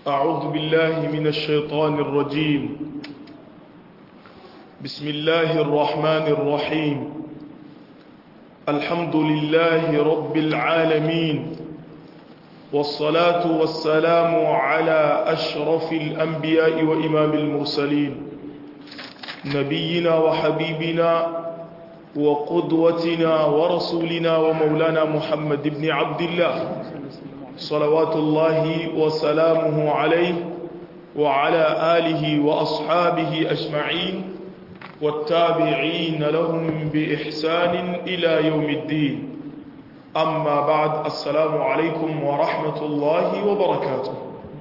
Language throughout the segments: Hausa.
أعوذ بالله من الشيطان الرجيم بسم الله الرحمن الرحيم الحمد لله رب العالمين والصلاة والسلام على أشرف الأنبياء وإمام المرسلين نبينا وحبيبنا وقدوتنا ورسولنا ومولانا محمد بن عبد الله صلوات الله وسلامه عليه وعلى آله وأصحابه أجمعين والتابعين لهم بإحسان إلى يوم الدين أما بعد السلام عليكم ورحمة الله وبركاته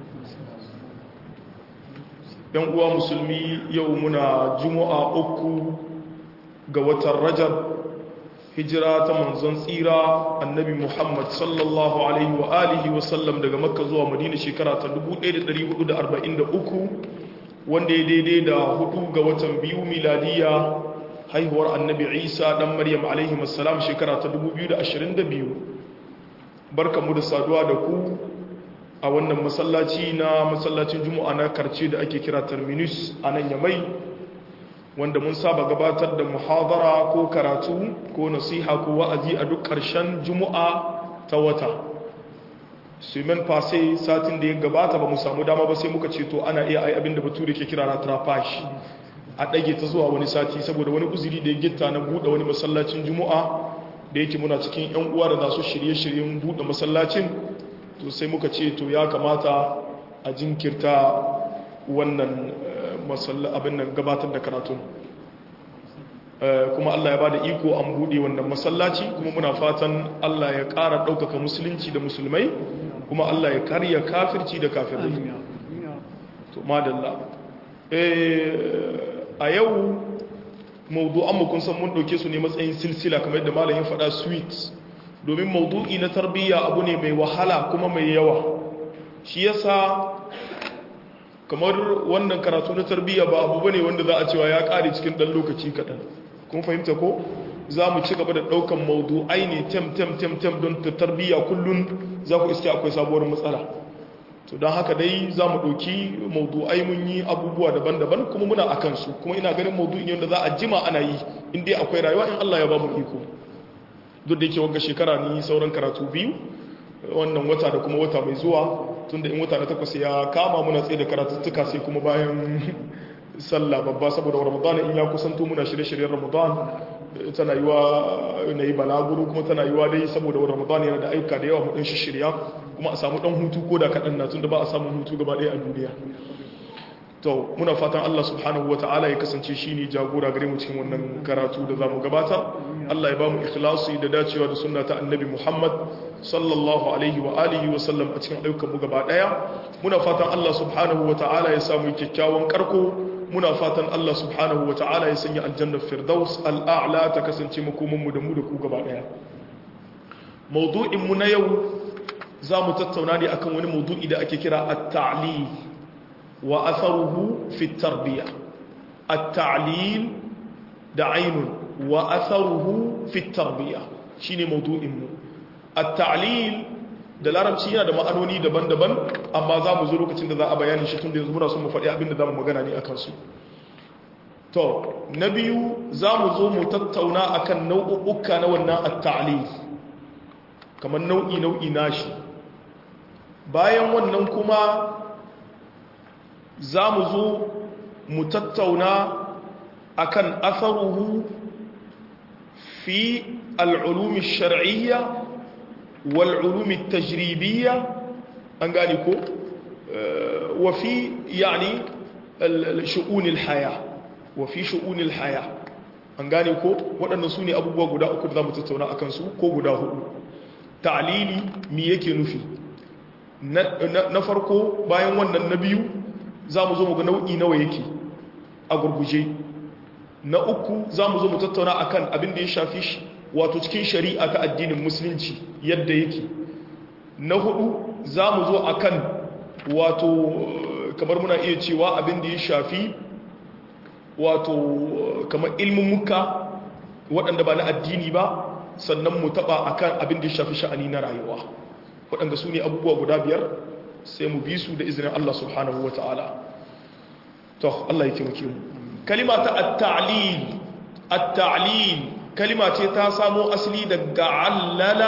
ينقوى مسلمي يومنا جمعة أكو قوة الرجب hijira ta manzon tsira annabi muhammad sallallahu alaihi wa alihi wa sallam daga makka zuwa madina shekara ta 1443 wanda ya daidai da hudu ga watan biyu miladiya haihuwar annabi isa dan maryam alaihi wasallam shekara ta 2022 barkamu da saduwa da ku a wannan masallaci na masallacin juma'a na karce da ake kira terminus a nan yamai wanda mun saba gabatar da muhadara ko karatu ko nasiha ko wa'azi a duk ƙarshen juma'a ta wata sumen fase satin da ya gabata ba mu samu dama ba sai muka ce to ana iya ai abinda bature ke kira na trafash a ɗage ta zuwa wani sati saboda wani uzuri da ya gitta na buɗe wani masallacin juma'a da yake muna cikin yan uwa da za su shirye-shiryen buɗe masallacin to sai muka ce to ya kamata a jinkirta wannan abin nan gabatar da karatun kuma Allah ya ba da iko an buɗe wannan masallaci kuma muna fatan Allah ya ƙara ɗaukaka musulunci da musulmai kuma Allah ya karya kafirci da kafirai to madalla a yau maudu'an mu kun san mun ɗauke su ne matsayin silsila kamar yadda malam ya faɗa sweet domin maudu'i na tarbiyya abu ne mai wahala kuma mai yawa shi yasa kamar wannan karatu na tarbiyya ba abu bane wanda za a cewa ya kare cikin dan lokaci kaɗan kun fahimta ko za mu ci gaba da ɗaukan maudu'ai ne tem tem tem tem don ta tarbiyya kullum za ku iske akwai sabuwar matsala to don haka dai za mu ɗauki maudu'ai mun yi abubuwa daban-daban kuma muna a kansu kuma ina ganin maudu'in yadda za a jima ana yi in dai akwai rayuwa in Allah ya ba mu iko duk da yake wanga shekara ni sauran karatu biyu wannan wata da kuma wata mai zuwa tunda in wata na takwas ya kama muna tsaye da karatuttuka sai kuma bayan sallah babba saboda ramadan in ya kusanto muna shirye-shiryen ramadan tana yi wa na yi balaguro kuma tana yi wa dai saboda ramadan yana da aika da yawa mu ɗan shirya kuma a samu ɗan hutu ko da kaɗan na tunda ba a samun hutu gaba ɗaya a duniya to muna fatan Allah subhanahu wa ta'ala ya kasance shi ne jagora gare mu cikin wannan karatu da za mu gabata Allah ya ba mu ikhlasi da dacewa da sunna ta annabi Muhammad sallallahu alaihi wa alihi wa sallam a cikin ayyukan mu gaba daya muna fatan Allah subhanahu wa ta'ala ya samu kyakkyawan karko muna fatan Allah subhanahu wa ta'ala ya sanya aljanna firdaus al'a'la ta kasance makoman mu da mu da ku gaba daya mawdu'in mu na yau za mu tattauna ne akan wani mawdu'i da ake kira at-ta'lil وأثره في التربية التعليل دعين وأثره في التربية شيني موضوع إمه التعليل da larabci yana da ma'anoni daban-daban amma za mu zo lokacin da za a bayani shi tun da yanzu muna son mu faɗi abin da za mu magana ne a kansu to na biyu za mu zo mu tattauna akan nau'uka na wannan at-ta'lil kamar nau'i nau'i nashi bayan wannan kuma za mu zo mu tattauna akan asaruhu fi al'ulumi shar'iyya wal'ulumi tajribiyya an gani ko wa fi yani shu'unil haya wa fi shu'unil haya an gane ko waɗannan su ne abubuwa guda uku da za mu tattauna a kansu ko guda hudu ta'alili mi yake nufi na farko bayan wannan na biyu za mu zo mu ga nau'i nawa yake a gurguje na uku za mu zo mu tattauna akan abin da ya shafi shi wato cikin shari'a ta addinin musulunci yadda yake na hudu za mu zo akan wato kamar muna iya cewa abin da ya shafi wato kamar ilmin muka waɗanda ba na addini ba sannan mu taɓa akan abin da ya shafi sha'ani na rayuwa waɗanda su ne abubuwa guda biyar sai mu bi su da izinin Allah subhanahu wa ta'ala to Allah ya taimake mu kalima ta at-ta'lil at-ta'lil kalima ce ta samo asali daga allala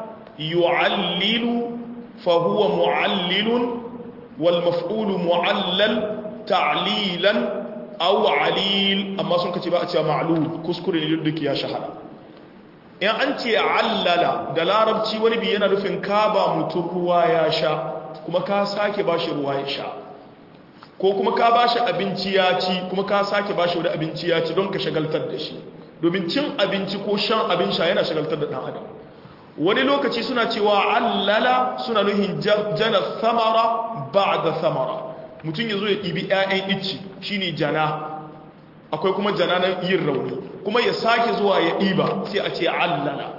yu'allilu fa huwa mu'allilun wal maf'ulu mu'allal ta'lilan aw alil amma sun kace ba a cewa ma'lul kuskure ne duk ya shahara in an ce allala da larabci wani bi yana nufin ka ba mutum ruwa ya sha kuma ka sake ba shi ruwa ya sha ko kuma ka ba shi abinci ya ci kuma ka sake ba shi wani abinci ya ci don ka shagaltar da shi domin cin abinci ko shan abin sha yana shagaltar da ɗan adam wani lokaci suna cewa allala suna nuhin jana samara ba da samara mutum ya zo ya ɗibi 'ya'yan icci shine jana akwai kuma jana na yin rauni kuma ya sake zuwa ya ɗiba sai a ce allala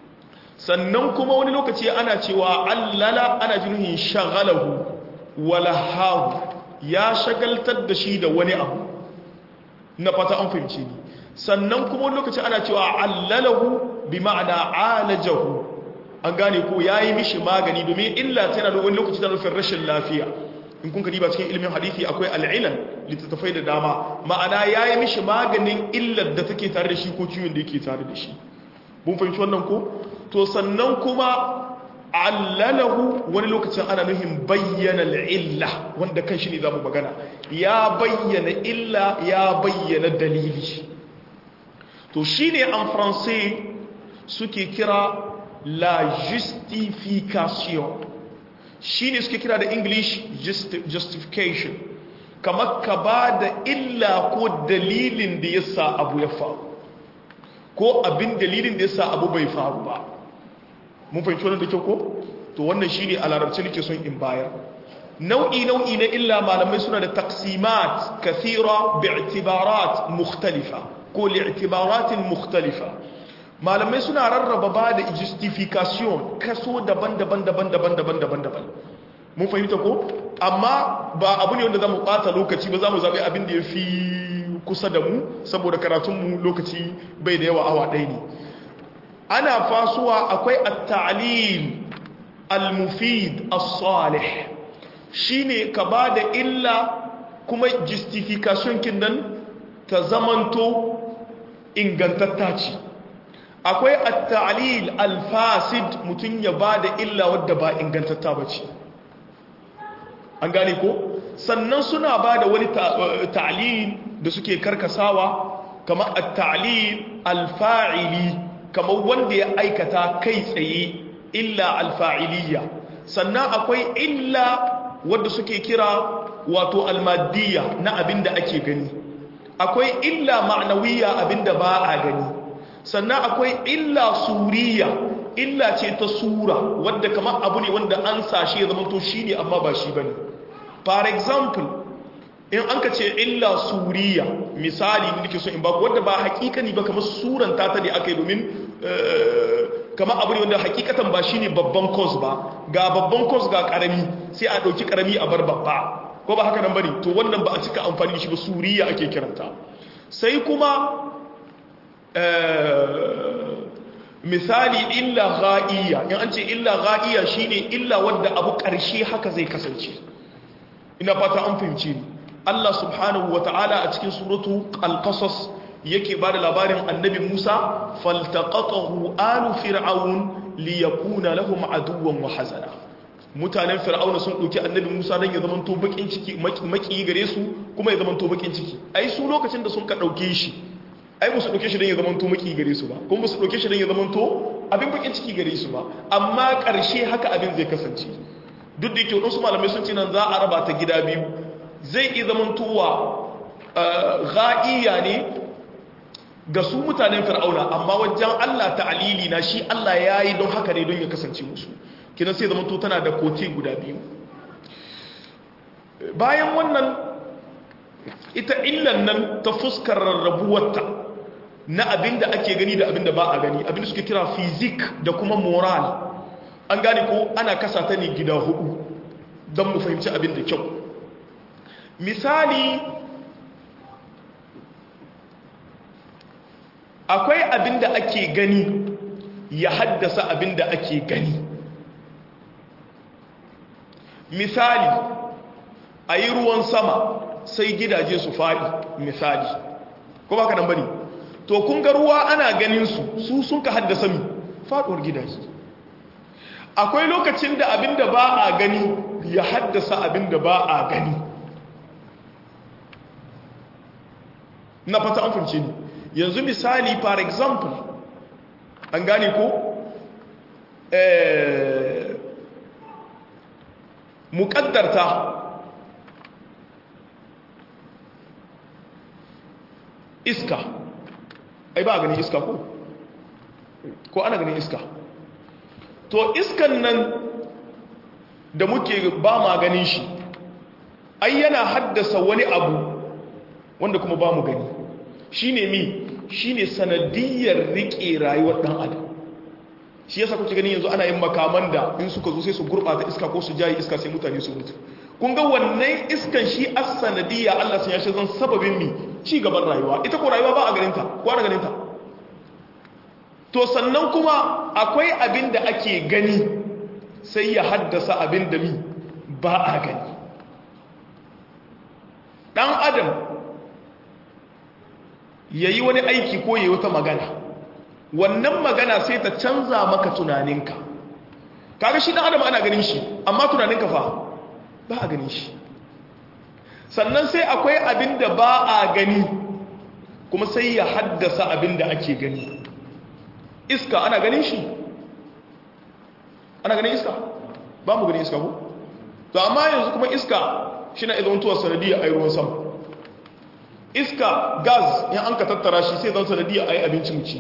sannan kuma wani lokaci ana cewa allala ana jinuhin shagalahu walahahu ya shagaltar da shi da wani abu na fata an fahimci ni sannan kuma wani lokaci ana cewa allalahu bi ma'ana alajahu an gane ko yayi mishi magani domin illa tana da wani lokaci tana nufin rashin lafiya in kun kadiba cikin ilimin hadisi akwai al'ilal littattafai da dama ma'ana yayi mishi maganin illar da take tare da shi ko ciwon da yake tare da shi mun fahimci wannan ko to sannan kuma allalahu wani lokacin ana nuhin bayyana al'illa wanda kan shi ne za mu magana ya bayyana illa ya bayyana dalili to shi ne an faransai suke kira la justification shi ne suke kira da english justification kamar ka ba da illa ko dalilin da ya sa abu ya faru ko abin dalilin da ya sa abu bai faru ba mun fahimci wannan da kyau ko to wannan shi ne a larabci nake son in bayar nau'i nau'i na illa malamai suna da taksimat kathira bi'tibarat mukhtalifa ko li'tibaratin mukhtalifa malamai suna rarraba ba da justification kaso daban-daban daban-daban daban-daban daban mun fahimta ko amma ba abu ne wanda zamu bata lokaci ba zamu zabi abin da yafi kusa da mu saboda karatun mu lokaci bai da yawa awa ɗaya ne ana fasuwa akwai at-ta'lil al-mufid as-salih shine ka ba da illa kuma justification kin nan ta zamanto ingantatta ce akwai at-ta'lil al-fasid mutun ya bada illa wadda ba ingantatta bace an gane ko sannan suna bada wani ta'lil da suke karkasawa kamar at-ta'lil al-fa'ili kamar wanda ya aikata kai tsaye illa al-fa'iliyya sannan akwai illa wadda suke kira wato al-maddiya na abinda ake gani akwai illa ma'nawiyya abinda ba a gani sannan akwai illa suriya illa ce ta sura wadda kamar abu ne wanda an sashe ya zama to shi ne amma ba shi ba ne for example in an ka ce illa suriya misali da nake so in baku wadda ba hakikani ba kamar suran ta ta ne aka yi domin kamar abu ne wanda hakikatan ba shi ne babban cause ba ga babban cause ga karami sai a ɗauki karami a bar babba ko ba haka nan bane to wannan ba a cika amfani da shi ba suriya ake kiranta sai kuma misali illa ghaiya in an ce illa ghaiya shine illa wanda abu karshe haka zai kasance ina fata an fahimci ni Allah subhanahu wataala a cikin suratu al-qasas yake bada labarin annabi Musa faltaqatahu alu fir'aun liyakuna lahum aduwwan wa hazana mutanen fir'auna sun ɗauki annabi musa don ya zama to bakin ciki maki gare su kuma ya zama to bakin ciki ai su lokacin da sun ka ɗauke shi ai ba su ɗauke shi don ya zama to maki gare su ba kuma ba su ɗauke shi don ya zama to abin bakin ciki gare su ba amma ƙarshe haka abin zai kasance duk da yake wadansu malamai sun ce nan za a raba ta gida biyu zai iya zama towa ga'iya ne ga su mutanen fir'auna amma wajen allah ta'alili na shi allah ya yi don haka ne don ya kasance musu kinan sai zama to tana da kote guda biyu bayan wannan ita illan nan ta fuskar rarrabuwarta na abin da ake gani da abin da ba a gani abin da suke kira fizik da kuma moral an gane ko ana kasa ta ne gida hudu don mu fahimci abin da kyau misali akwai abin da ake gani ya haddasa abin da ake gani misali a yi ruwan sama sai gidaje su faɗi misali ko ba ka nan bane to kun ga ruwa ana ganin su su sun ka haddasa mi faɗuwar gidaje akwai lokacin da abinda ba a gani ya haddasa abinda ba a gani na fata an fahimce ni yanzu misali for example an gane ko eh muƙaddarta iska ai ba ganin iska ko ko ana ganin iska to iskan nan da muke ba ma ganin shi ai yana haddasa wani abu wanda kuma ba mu gani shine mi shine sanadiyar rike rayuwar dan adam shi yasa kuke gani yanzu ana yin makaman da in suka zo sai su gurbata iska ko su jayi iska sai mutane su mutu kun ga wannan iskan shi as sanadiyya Allah sun yashi zan sababin mi ci gaban rayuwa ita ko rayuwa ba a ganin ta ko ana ganin ta to sannan kuma akwai abin da ake gani sai ya haddasa abin da mi ba a gani dan adam yayi wani aiki ko yayi wata magana wannan magana sai ta canza maka tunaninka kaga shi dan adam ana ganin shi amma tunaninka fa ba a ganin shi sannan sai akwai abin da ba a gani kuma sai ya haddasa abin da ake gani iska ana ganin shi ana ganin iska ba mu ganin iska ko to amma yanzu kuma iska shi na izon tuwa sanadiyar a ruwan sama iska gas in an ka tattara shi sai zan sanadiyar a yi abinci mu ci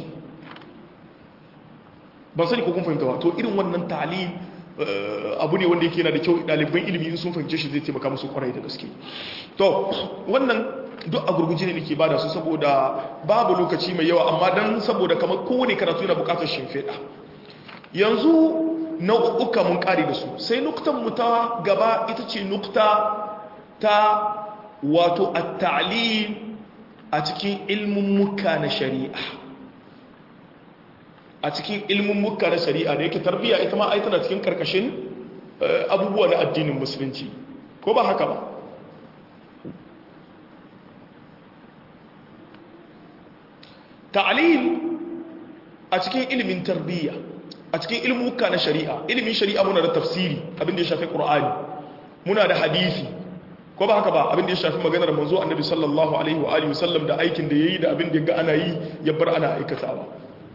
ban sani ko kun fahimta ba to irin wannan talib abu ne wanda yake yana da kyau ɗaliban ilimi in sun fahimce shi zai taimaka musu kwarai da gaske to wannan duk a gurguje ne nake bada su saboda babu lokaci mai yawa amma dan saboda kamar kowane karatu yana bukatar shimfiɗa yanzu nau'uka mun kare da su sai nuktan mu ta gaba ita ce nukta ta wato at-ta'lim a cikin ilmin muka na shari'a a cikin ilmin muka na shari'a da yake tarbiyya ita ma ai tana cikin karkashin abubuwa na addinin musulunci ko ba haka ba ta'lil a cikin ilimin tarbiyya a cikin ilmuka na shari'a ilimin shari'a muna da tafsiri abin da ya shafi qur'ani muna da hadisi ko ba haka ba abin da ya shafi maganar manzo annabi sallallahu alaihi wa alihi wasallam da aikin da yayi da abin da ya ga ana yi ya bar ana aikatawa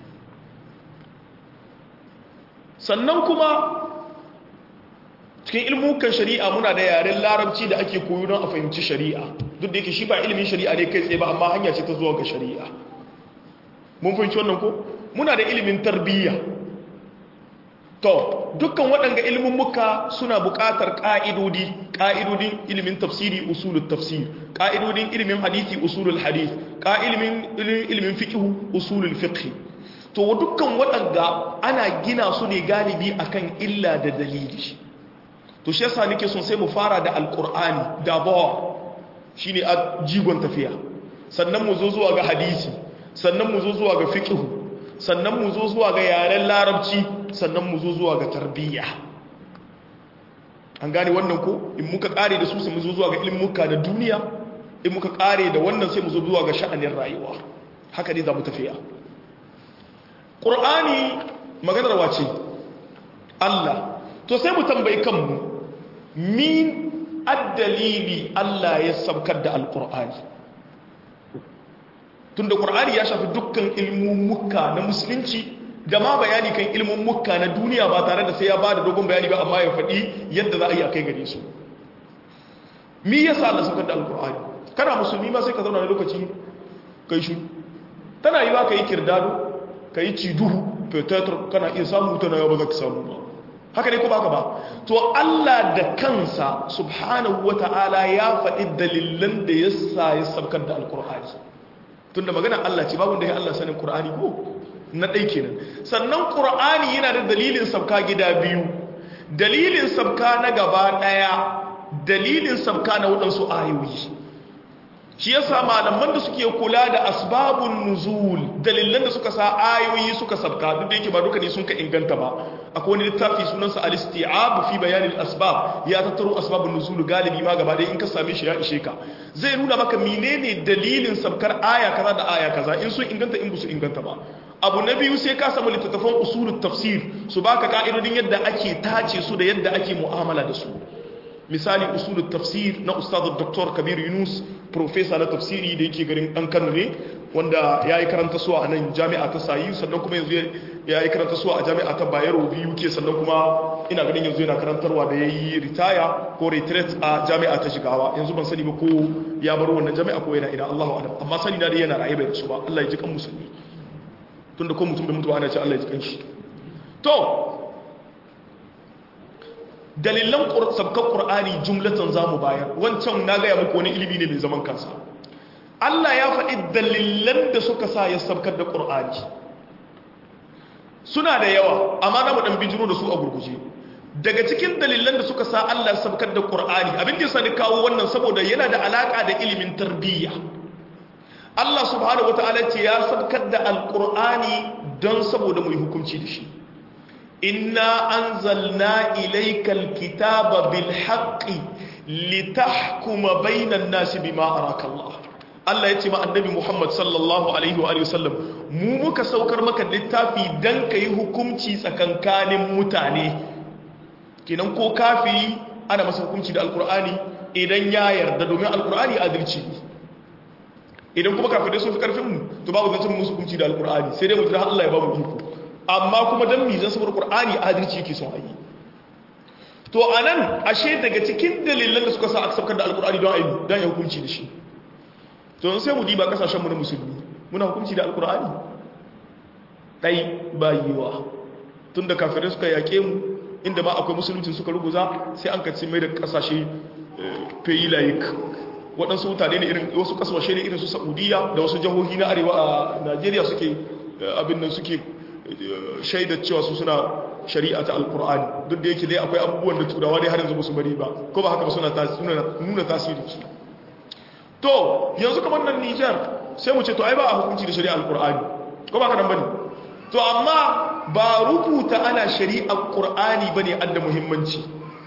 sannan kuma cikin ilmukan shari'a muna da yaren larabci da ake koyo don a fahimci shari'a duk da yake shi ba ilimin shari'a ne kai tsaye ba amma hanya ce ta zuwa ga shari'a mun fahimci wannan ko muna da ilimin tarbiyya to dukkan waɗanga ilimin muka suna buƙatar ƙa'idodi ƙa'idodin ilimin tafsiri usulul tafsir ƙa'idodin ilimin hadisi usulul hadith ƙa'ilimin ilimin fiqh usulul fiqh to dukkan waɗanda ana gina su ne galibi akan illa da dalili to shi yasa nake son sai mu fara da alqur'ani da bawa shine a jigon tafiya sannan mu zo zuwa ga hadisi sannan mu zo zuwa ga fiqh sannan mu zo zuwa ga yaren larabci sannan mu zo zuwa ga tarbiyya an gane wannan ko in muka kare da su sai mu zo zuwa ga ilmuka da duniya in muka kare da wannan sai mu zo zuwa ga sha'anin rayuwa haka ne za mu tafiya ƙur'ani maganar wace Allah to sai mu tambayi kanmu min addalili Allah ya sabkar da alƙur'ani tunda ƙur'ani ya shafi dukkan ilmummuka na musulunci da ma bayani kan ilmummuka na duniya ba tare da sai ya ba da dogon bayani ba amma ya faɗi yadda za a yi a kai gare su mi yasa Allah sabkar da alƙur'ani kana musulmi ma sai ka zauna na lokaci kai shi tana yi ba ka yi kirdado ka yi ciduhu fetatar kana iya samu tana yawa ba za ka samu ba haka ne ko baka ba to Allah da kansa subhanahu wa ta'ala ya faɗi dalilan da ya sa ya sabkar da alkur'ani tun da magana Allah ce babu da ya Allah sanin kur'ani ko na ɗai kenan sannan kur'ani yana da dalilin sabka gida biyu dalilin sabka na gaba ɗaya dalilin sabka na waɗansu ayoyi shi yasa malaman da suke kula da asbabun nuzul dalilan da suka sa ayoyi suka sabka duk da yake ba duka ne sun ka inganta ba akwai wani littafi sunansa al-isti'ab fi bayan al-asbab ya tattaro asbabun nuzul galibi ma gaba ɗaya in ka same shi ya ishe ka zai nuna maka menene dalilin sabkar aya kaza da aya kaza in sun inganta in su inganta ba abu na biyu sai ka samu littattafan usulul tafsir su baka ka'idodin yadda ake tace su da yadda ake mu'amala da su misali usulul tafsir na ustaz dr kabir yunus profesa na tafsiri da yake garin dan kano ne wanda ya yi karanta suwa a nan jami'a ta sayi sannan kuma yanzu ya yi karanta suwa a jami'a ta bayero biyu ke sannan kuma ina ganin yanzu yana karantarwa da ya yi ritaya ko retreat a jami'a ta shigawa yanzu ban sani ba ko ya bar wannan jami'a ko yana ina allahu adam amma sani na dai yana raye bai su ba allah ya ji kan musulmi tunda ko mutum bai mutu ana ce allah ya ji kan shi to dalilan sabkar ƙur'ani jumlatan za mu bayar wancan na gaya muku wani ilimi ne mai zaman kansa Allah ya faɗi dalilan da suka sa ya sabkar da ƙur'ani suna da yawa amma na ɗan bijiro da su a gurguje daga cikin dalilan da suka sa Allah ya sabkar da ƙur'ani abin da ya sani kawo wannan saboda yana da alaƙa da ilimin tarbiyya Allah subhanahu wata'ala ce ya sabkar da alƙur'ani don saboda mu yi hukunci da shi إنا أنزلنا إليك الكتاب بالحق لتحكم بين الناس بما أراك الله Allah ya ce ma annabi Muhammad sallallahu alaihi wa sallam mu muka saukar maka littafi dan ka yi hukunci tsakankanin mutane kenan ko kafiri ana masa hukunci da alkur'ani idan ya yarda domin alkur'ani adalci idan kuma kafirai sun fi karfin mu to babu zancen musu hukunci da alkur'ani sai dai mu jira Allah ya ba mu iko amma kuma don mizan saboda ƙur'ani adalci yake son ayi to a nan ashe daga cikin dalilan da suka sa aka saukar da alƙur'ani don ayi don ya hukunci da shi to sai mu diba kasashenmu na musulmi muna hukunci da alƙur'ani ɗai ba yiwa tun da kafirai suka yaƙe mu inda ma akwai musulunci suka ruguza sai an kacin mai da ƙasashe fayi layik waɗansu mutane ne irin wasu ƙasashe ne irin su saudiya da wasu jihohi na arewa a najeriya suke abin nan suke shaidar cewa su suna shari'a ta alkur'ani duk da yake dai akwai abubuwan da turawa dai har yanzu musu bari ba ko ba haka ba suna nuna tasiri su to yanzu kamar nan Nijar sai mu ce to ai ba a hukunci da shari'a alkur'ani ko ba haka nan bane to amma ba rubuta ana shari'a qur'ani bane adda muhimmanci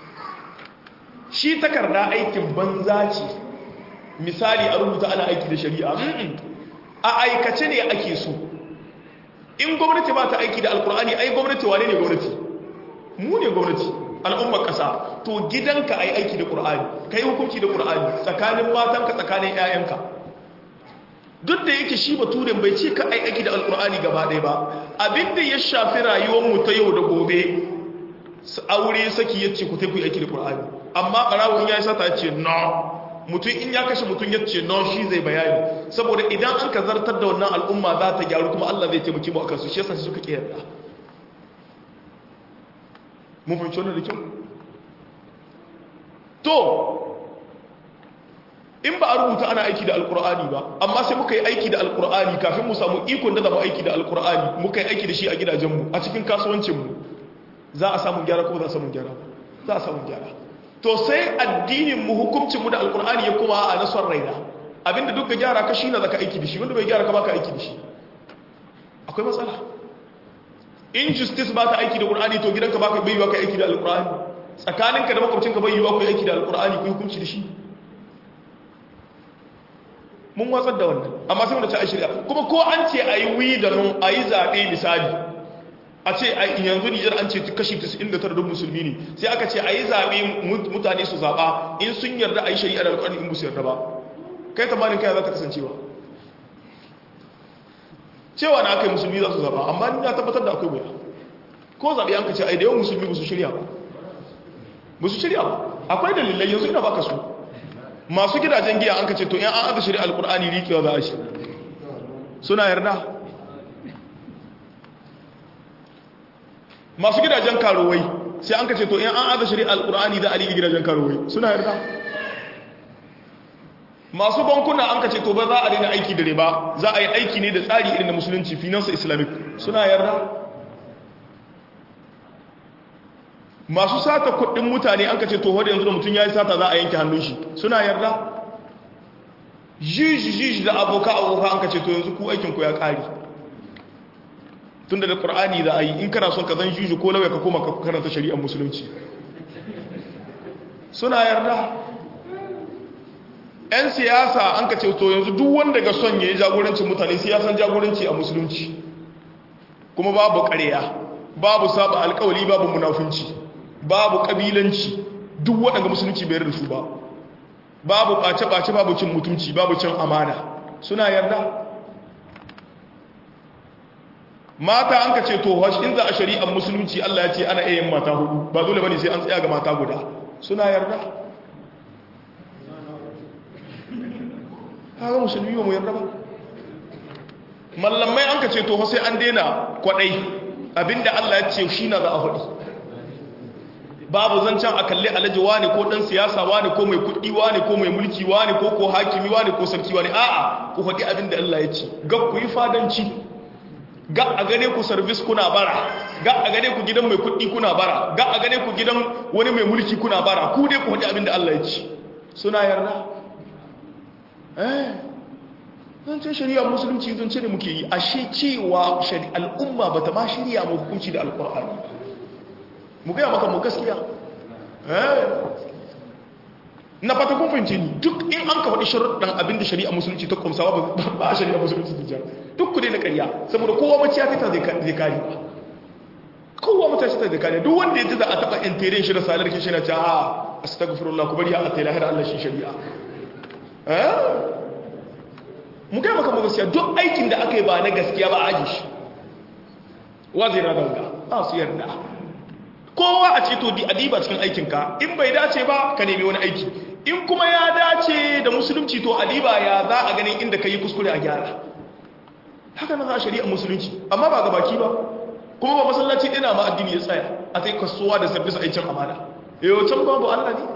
shi takarda aikin banza ce misali a rubuta ana aiki da shari'a a aikace ne ake so in gwamnati ba ta aiki da alkur'ani ai gwamnati wane ne gwamnati mu ne gwamnati al'ummar ƙasa to gidanka ai aiki da ƙur'ani ka yi hukunci da ƙur'ani tsakanin matanka tsakanin 'ya'yanka duk da yake shi baturen bai ce ka ai aiki da alkur'ani gaba ɗaya ba abinda ya shafi rayuwarmu ta yau da gobe aure saki ya ce ku ta ku aiki da ƙur'ani amma ɓarawo in ya yi sata ya ce no mutum in ya kashe mutum ya ce non shi zai bayani saboda idan an ka zartar da wannan al'umma za ta gyaru kuma Allah zai taimaki mu akan su shi yasa suka kiyarda mun fahimci wannan da kyau to in ba a rubuta ana aiki da alkur'ani ba amma sai muka yi aiki da alkur'ani kafin mu samu ikon da zama aiki da alkur'ani muka yi aiki da shi a gidajenmu a cikin kasuwancinmu za a samu gyara ko za a samu gyara za a samu gyara to sai addinin mu hukuncin mu da alkur'ani ya kuma a nasar raina abinda duk ga gyara ka shine zaka aiki da shi wanda bai gyara ka baka aiki da shi akwai matsala injustice ba ta aiki da qur'ani to gidanka baka bai yiwa ka aiki da alkur'ani tsakaninka da makwabcinka bai yiwa ku aiki da alkur'ani ku hukunci da shi mun watsar da wannan amma sai mu ta shirya kuma ko an ce ayi wi da nun ayi zabe misali a ce yanzu Nijar an ce kashi 99 duk musulmi ne sai aka ce ayi zabe mutane su zaba in sun yarda ayi shari'a da alƙur'ani in musu yarda ba kai tamanin kai za ta kasancewa cewa na aka yi musulmi za su zaba amma ni na tabbatar da akwai wuya ko zabe an ka ce ai da yawan musulmi ba su shirya ba ba su shirya ba akwai dalilai yanzu ina baka su masu gidajen giya an ka ce to yan an aka shirya alƙur'ani rikewa za a shi suna yarda masu gidajen karuwai sai an kace to in an aza shari'a alqur'ani da ali gidajen karuwai suna yarda masu bankuna an kace to ba za a daina aiki da riba za a yi aiki ne da tsari irin na musulunci finance islamic suna yarda masu sata kuɗin mutane an kace to wanda yanzu da mutum yayi sata za a yanke hannun shi suna yarda jiji jiji da aboka aboka an ka ce to yanzu ku aikin ku ya kare tunda da qur'ani za a yi in kana son ka zan jiji ko lauya ka koma ka karanta shari'ar musulunci suna yarda 'yan siyasa an ka ce to yanzu duk wanda ga son ya yi jagorancin mutane siyasan jagoranci a musulunci kuma babu ƙarya babu saba alkawali babu munafunci babu ƙabilanci duk waɗanda musulunci bai da su ba babu ɓace-ɓace babu cin mutunci babu cin amana suna yarda mata an ka ce to wasu in za a shari'ar musulunci allah ya ce ana iya yin mata hudu ba dole bane sai an tsaya ga mata guda suna yarda kaga musulmi ba mu yarda ba mallamai an ka ce to sai an daina kwadai abinda Allah ya ce shi na za a faɗi babu zancen a kalli alaji wani ko dan siyasa wani ko mai kuɗi wani ko mai mulki wani ko ko hakimi wani ko sarki wani a'a ku faɗi abinda Allah ya ce ga ku yi fadanci ga a gane ku service kuna bara ga a gane ku gidan mai kuɗi kuna bara ga a gane ku gidan wani mai mulki kuna bara ku dai ku faɗi abinda Allah ya ce suna yarda zancen shari'a musulunci zance ne muke yi ashe cewa al'umma ba ta ma shirya mu hukunci da alkur'ani mu gaya maka mu gaskiya na fata kun fahimce ni duk in an ka faɗi sharuɗan abin da shari'a musulunci ta kumsa ba a shari'a musulunci ta jar duk ku dai na ƙarya saboda kowa maciya ta zai kare ba kowa maciya ta zai kare duk wanda ya ji za a taɓa intere shi da salar kishi na ce a astagfirullah ku bari a ta lahira Allah shi shari'a mu kai maka gaskiya duk aikin da aka yi ba na gaskiya ba a aji shi wa zai na ganga ba su yarda kowa a ce to di adiba cikin aikinka in bai dace ba ka nemi wani aiki in kuma ya dace da musulunci to adiba ya za a ganin inda ka yi kuskure a gyara haka na za a shari'a musulunci amma ba ga baki ba kuma ba masallaci ɗina ma addini ya tsaya a sai kasuwa da sabbisa aikin amana yau can babu allah ne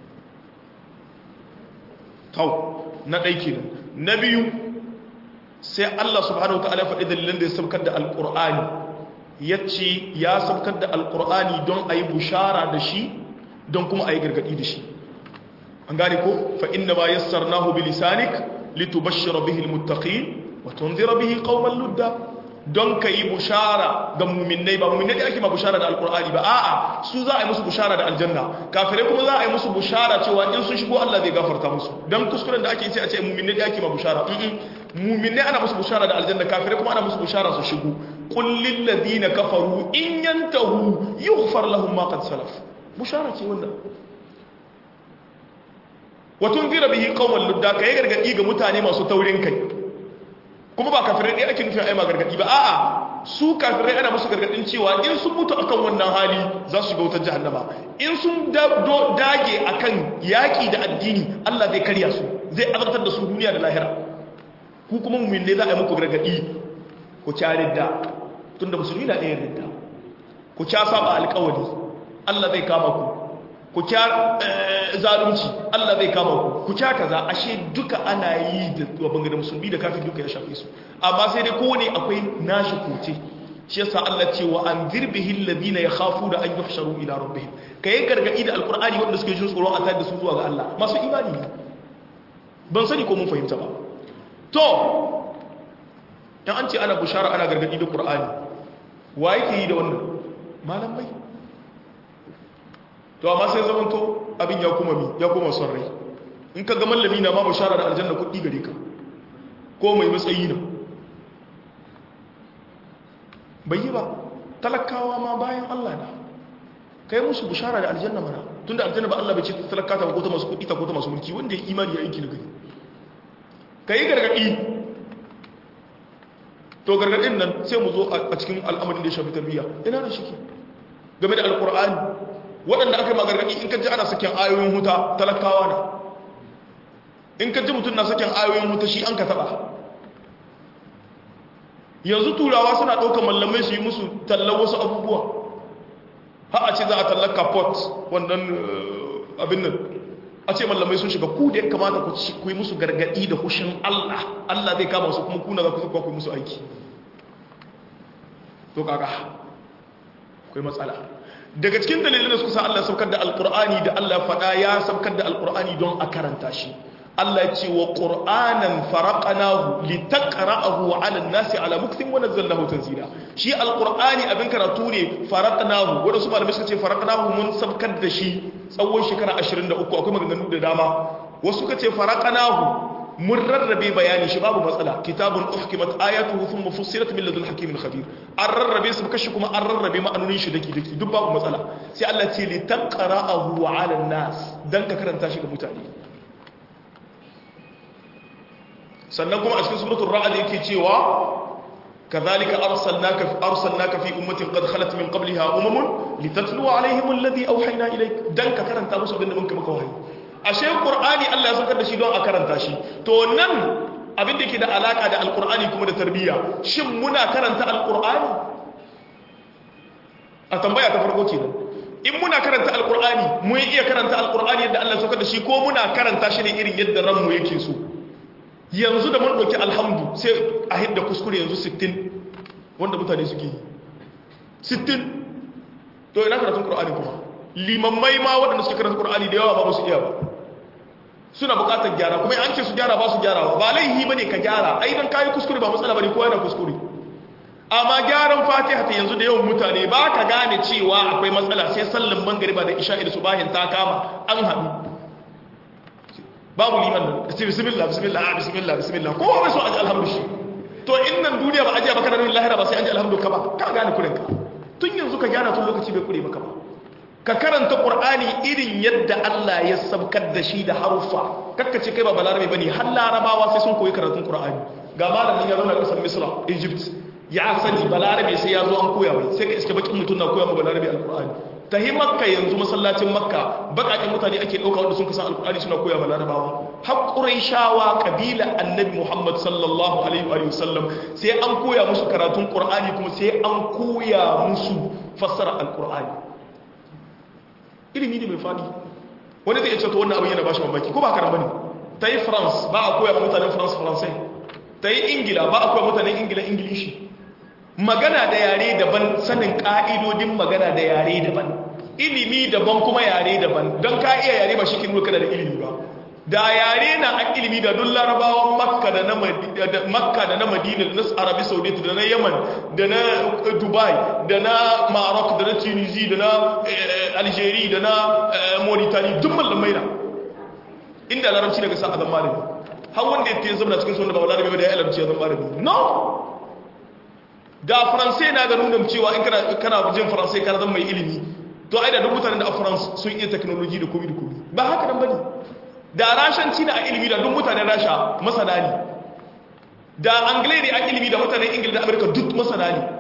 tau na ɗaiki nan na biyu sai Allah subhanahu wa ta'ala faɗi dalilan da ya sabkar da alƙur'ani ya ce ya sabkar da alƙur'ani don a yi bushara da shi don kuma a yi gargaɗi da shi an gane ko fa inna ma yassarnahu bi lisanik litubashshira bihi almuttaqin wa tunzira bihi qauman ludda don ka yi bushara ga muminai ba muminai da ake ma bushara da alkur'ani ba a'a su za a yi musu bushara da aljanna kafirai kuma za a yi musu bushara cewa in sun shigo Allah zai gafarta musu don kuskuren da ake ce a ce muminai da ake ma bushara muminai ana musu bushara da aljanna kafirai kuma ana musu bushara su shigo qul lil ladina kafaru in yantahu yughfar lahum ma qad salaf bushara ce wannan wa tunzira bihi qauman ludda kai gargadi ga mutane masu taurin kai kuma ba kafirai ɗaya ake nufin aima gargaɗi ba a'a su kafirai ana musu gargaɗin cewa in sun mutu akan wannan hali za su shiga wutar jahannama in sun dage akan yaƙi da addini Allah zai karya su zai azartar da su duniya da lahira ku kuma mumin ne za a yi muku gargaɗi ku ca ridda tunda musulmi na ɗaya ridda ku ca saba alƙawari Allah zai kama ku ku kya zalunci Allah zai kama ku ku kya kaza ashe duka ana yi da bangare musulmi da kafin duka ya shafe su amma sai dai kowane akwai nashi koce shi yasa Allah ce wa anzir bihi alladhina yakhafu da an yuhsharu ila rabbihim kai gargadi da alqur'ani wanda suke jin tsoron a tayar da su zuwa ga Allah masu imani ne ban sani ko mun fahimta ba to dan an ce ana bushara ana gargadi da qur'ani wa yake yi da wannan malamai to amma sai zamanto abin ya kuma mi ya kuma son rai in ka ga mallami na ma bashara da aljanna kuɗi gare ka ko mai matsayi na bai yi ba talakawa ma bayan Allah na kai musu bashara da aljanna mana tunda aljanna ba Allah bai ce talakata ko ta masu kuɗi ta ko ta masu mulki wanda ya imani ya aiki na gari kai gargadi to gargadin nan sai mu zo a cikin al'amarin da ya shafi tarbiyya ina da shi game da alqur'ani waɗanda aka yi magargaɗi in ka ji ana sakin ayoyin huta talakawa na in ka ji mutum na sakin ayoyin huta shi an ka taɓa yanzu turawa suna ɗaukar mallamai su yi musu tallar wasu abubuwa ha a ce za a tallaka pot wannan abin nan a ce mallamai sun shiga ku da ya kamata ku yi musu gargaɗi da hushin allah allah zai kama su kuma kuna za ku zuwa ku yi musu aiki to kaga akwai matsala daga cikin dalilin da suka sa Allah saukar da alkur'ani da Allah faɗa ya saukar da alkur'ani don a karanta shi Allah ce wa qur'anan faraqnahu litaqra'ahu 'ala an-nasi 'ala muktin wa nazzalnahu tanzila shi alqur'ani abin karatu ne faraqnahu wanda su malamai suka ce faraqnahu mun sabkar da shi tsawon shekara 23 akwai maganganu da dama wasu suka ce faraqnahu mun rarrabe bayani shi babu matsala kitabun uhkimat ayatuhu thumma fussilat min ladun hakimin khabir an rarrabe su kashi kuma an rarrabe ma'anonin shi daki daki duk babu matsala sai Allah ce li taqra'ahu 'ala an-nas dan ka karanta shi ga mutane sannan kuma a cikin suratul ra'd yake cewa kadhalika arsalnaka arsalnaka fi ummatin qad khalat min qabliha umamun litatlu 'alayhim alladhi awhayna ilayk dan ka karanta musu abinda mun maka wahayi ashe qur'ani Allah ya saukar da shi don a karanta shi to nan abin da ke da alaka da alqur'ani kuma da tarbiyya shin muna karanta alqur'ani a tambaya ta farko kenan in muna karanta alqur'ani mun iya karanta alqur'ani yadda Allah ya saukar da shi ko muna karanta shi ne irin yadda ranmu yake so yanzu da mun ɗauki alhamdu sai a hidda kuskure yanzu 60 wanda mutane suke yi 60 to ina karatun ƙur'ani kuma limammai ma waɗanda suke karatun ƙur'ani da yawa ba su iya ba suna buƙatar gyara kuma an ce su gyara ba su gyara ba laihi ba ne ka gyara ai don kayi kuskure ba matsala ba ne kowa yana kuskure amma gyaran fatiha ta yanzu da yawan mutane ba ka gane cewa akwai matsala sai sallan mangariba da isha'i da subahin ta kama an haɗu babu liman nan ce bismillah bismillah ah bismillah bismillah kowa bai so aji alhamdu shi to in nan duniya ba ajiya baka nan lahira ba sai an ji alhamdu ka ba ka gane kurin ka tun yanzu ka gyara tun lokaci bai kure maka ba ka karanta qur'ani irin yadda Allah ya sabkar da shi da haruffa kakka ce kai ba balarabe bane har larabawa sai sun koyi karatun qur'ani ga malamin ya zauna kasar misra egypt ya sani balarabe sai ya zo an koya mai sai ka iske bakin mutum na koya ma balarabe alqur'ani ta yi makka yanzu masallacin makka bakakin mutane ake ɗauka wanda sun kasan alkur'ani suna koya ma larabawa haƙurai shawa ƙabila annabi muhammad sallallahu alaihi wa sallam sai an koya musu karatun ƙur'ani kuma sai an koya musu fassara alkur'ani ilimi ne mai faɗi wani zai ce to wannan abin yana ba shi mamaki ko ba karan bane ta yi france ba a koya ma mutanen france faransai ta yi ingila ba a koya mutanen ingila ingilishi magana da yare daban sanin ka'idodin magana da yare daban ilimi daban kuma yare daban don ka iya yare ba shi kin kana da ilimi ba da yare na an ilimi da duk larabawan makka da na makka da na madina da na arabi saudi da na yaman da na dubai da na maroc da na tunisia da na algeria da na mauritania duk mallamai na inda larabci daga sa a zan malami har wanda ya zama cikin sunan da ba larabi ba da ya larabci ya zan malami no da faransai na ga nuna cewa in kana jin faransai kana zan mai ilimi to ai da duk mutanen da a france sun iya technology da komi da komi ba haka nan bane da rashanci na a ilimi da duk mutanen rasha masana ne da anglai ne a ilimi da mutanen ingila da amurka duk masana ne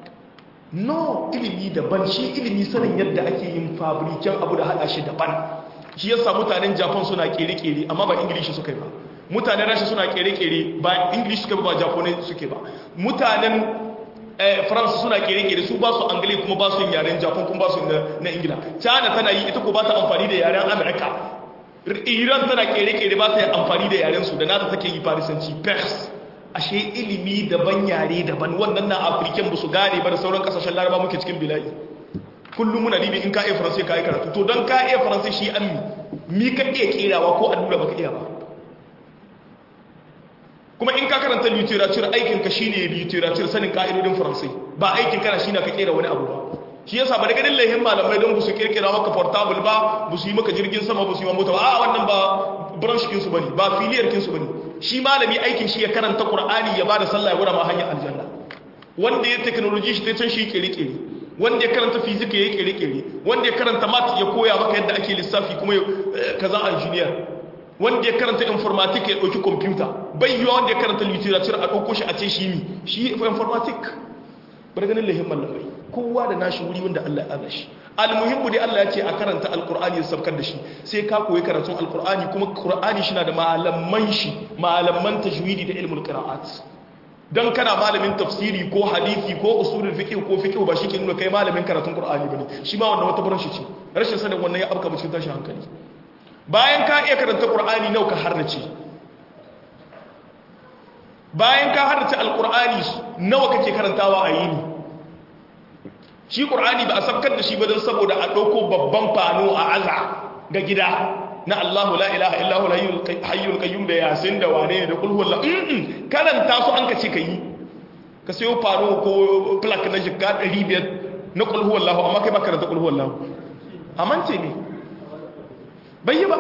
no ilimi daban shi ilimi sanin yadda ake yin fabriken abu da hada shi daban shi yasa mutanen japan suna kere-kere amma ba ingilishi suka yi ba mutanen rasha suna kere-kere ba ingilishi suka ba japanai suke ba mutanen faransa suna kere-kere su ba su angale kuma ba su yin yaren japan kuma ba su na ingila china tana yi ita ko ba ta amfani da yaren amerika iran tana kere-kere ba ta yi amfani da yaren su da nata take yi farisanci pers ashe ilimi daban yare daban wannan na afirken ba su gane ba da sauran kasashen laraba muke cikin bila'i kullum muna dibi in ka iya faransai ka yi karatu to don ka iya faransai shi an mi mi ka iya kerawa ko allura baka iya ba kuma in ka karanta literature aikin ka shine literature sanin ka'idodin faransai ba aikin kana shine ka kera wani abu ba shi yasa ba da ganin laihin malamai don su kirkira maka portable ba bu su yi maka jirgin sama bu su yi mota ba a wannan ba branch kin su bane ba filiyar kin su bane shi malami aikin shi ya karanta qur'ani ya bada sallah ya gura ma hanyar aljanna wanda ya technology shi ta can shi kere-kere wanda ya karanta physics ya kere-kere wanda ya karanta math ya koya maka yadda ake lissafi kuma kaza engineer wanda ya karanta informatic ya ɗauki computer bai yiwa wanda ya karanta literature a ɗauko shi a ce shi mi shi informatic bar ganin lahin mallamai kowa da nashi wuri wanda Allah ya shi almuhimmu dai Allah ya ce a karanta alkur'ani ya sabkar da shi sai ka koyi karatun alkur'ani kuma qur'ani shi na da malaman shi malaman tajwidi da ilmul qira'at dan kana malamin tafsiri ko hadisi ko usulul fiqh ko fiqh ba shi ke nuna kai malamin karatun qur'ani bane shi ma wannan wata branch ce rashin sanin wannan ya abka cikin tashin hankali bayan ka iya karanta ƙur'ani nau ka harnace bayan ka harnace alƙur'ani nawa kake karantawa a yini shi ƙur'ani ba a sabkar da shi ba don saboda a ɗauko babban fano a aza ga gida na Allahu la ilaha illa huwa hayyul qayyum da yasin da wane da kul huwallahu mm karanta su an ka ce kai ka sayo faro ko plaque na jikka 500 na kul huwallahu amma kai ba karanta kul huwallahu amance ne bai yi ba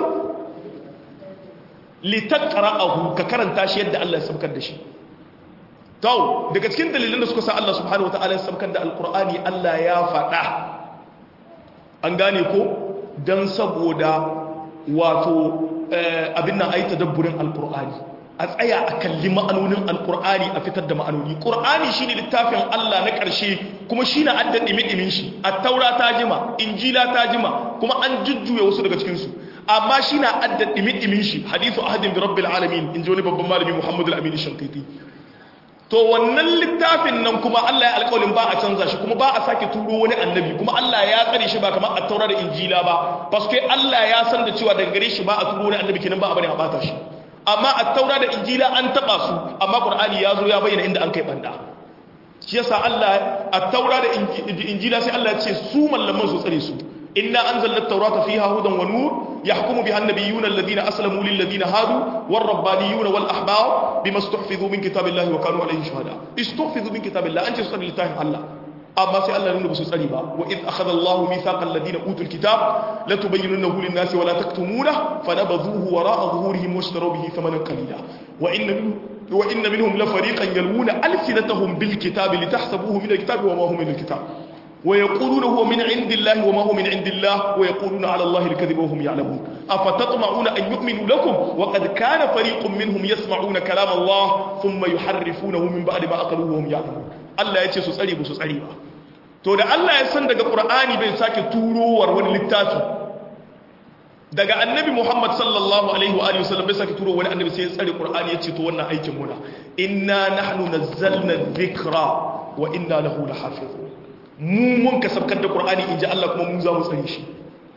litaqra'ahu ka karanta shi yadda Allah ya sabkar da shi to daga cikin dalilan da suka sa Allah subhanahu wataala ya sabkar da alqur'ani Allah ya faɗa an gane ko dan saboda wato abin nan ayi tadabburin alqur'ani a tsaya a kalli ma'anonin alqur'ani a fitar da ma'anoni qur'ani shine littafin Allah na ƙarshe kuma shine adda dimi-dimin shi at-taura ta jima injila ta jima kuma an jujjuya wasu daga cikin su amma shi na adda ɗimi-ɗimin shi hadithu ahadin bi rabbil alamin in ji wani babban malami muhammadu al-amini shankiti to wannan littafin nan kuma Allah ya alƙawarin ba a canza shi kuma ba a sake turo wani annabi kuma Allah ya tsare shi ba kamar a taura da injila ba paske Allah ya san da cewa daga gare shi ba a turo wani annabi kenan ba a bari a bata shi amma a taura da injila an taba su amma qur'ani ya zo ya bayyana inda an kai banda shi yasa Allah a taura da injila sai Allah ya ce su mallaman su tsare su إنا أنزلنا التوراة فيها هدى ونور يحكم بها النبيون الذين أسلموا للذين هادوا والربانيون والأحبار بما استحفظوا من كتاب الله وكانوا عليه شهداء استحفظوا من كتاب الله أنت تصلي لله الله أما سي الله ننبس سليبا وإذ أخذ الله ميثاق الذين أوتوا الكتاب لتبيننه للناس ولا تكتمونه فنبذوه وراء ظهورهم واشتروا به ثمنا قليلا وإن منهم وإن منهم لفريقا يلوون ألسنتهم بالكتاب لتحسبوه من الكتاب وما هو من الكتاب ويقولون هو من عند الله وما هو من عند الله ويقولون على الله الكذب وهم يعلمون أفتطمعون أن يؤمنوا لكم وقد كان فريق منهم يسمعون كلام الله ثم يحرفونه من بعد ما أقلوه وهم يعلمون الله يتي سسألي بسسألي با to da Allah ya san daga Qur'ani bai sake turowar wani littafi daga annabi Muhammad sallallahu alaihi wa alihi wasallam bai sake turowar wani annabi sai ya tsare Qur'ani ya ce to wannan aikin muna inna nahnu nazzalna dhikra wa inna lahu lahafizun mu mun ka sabkar da ƙur'ani in ji Allah kuma mu za mu tsare shi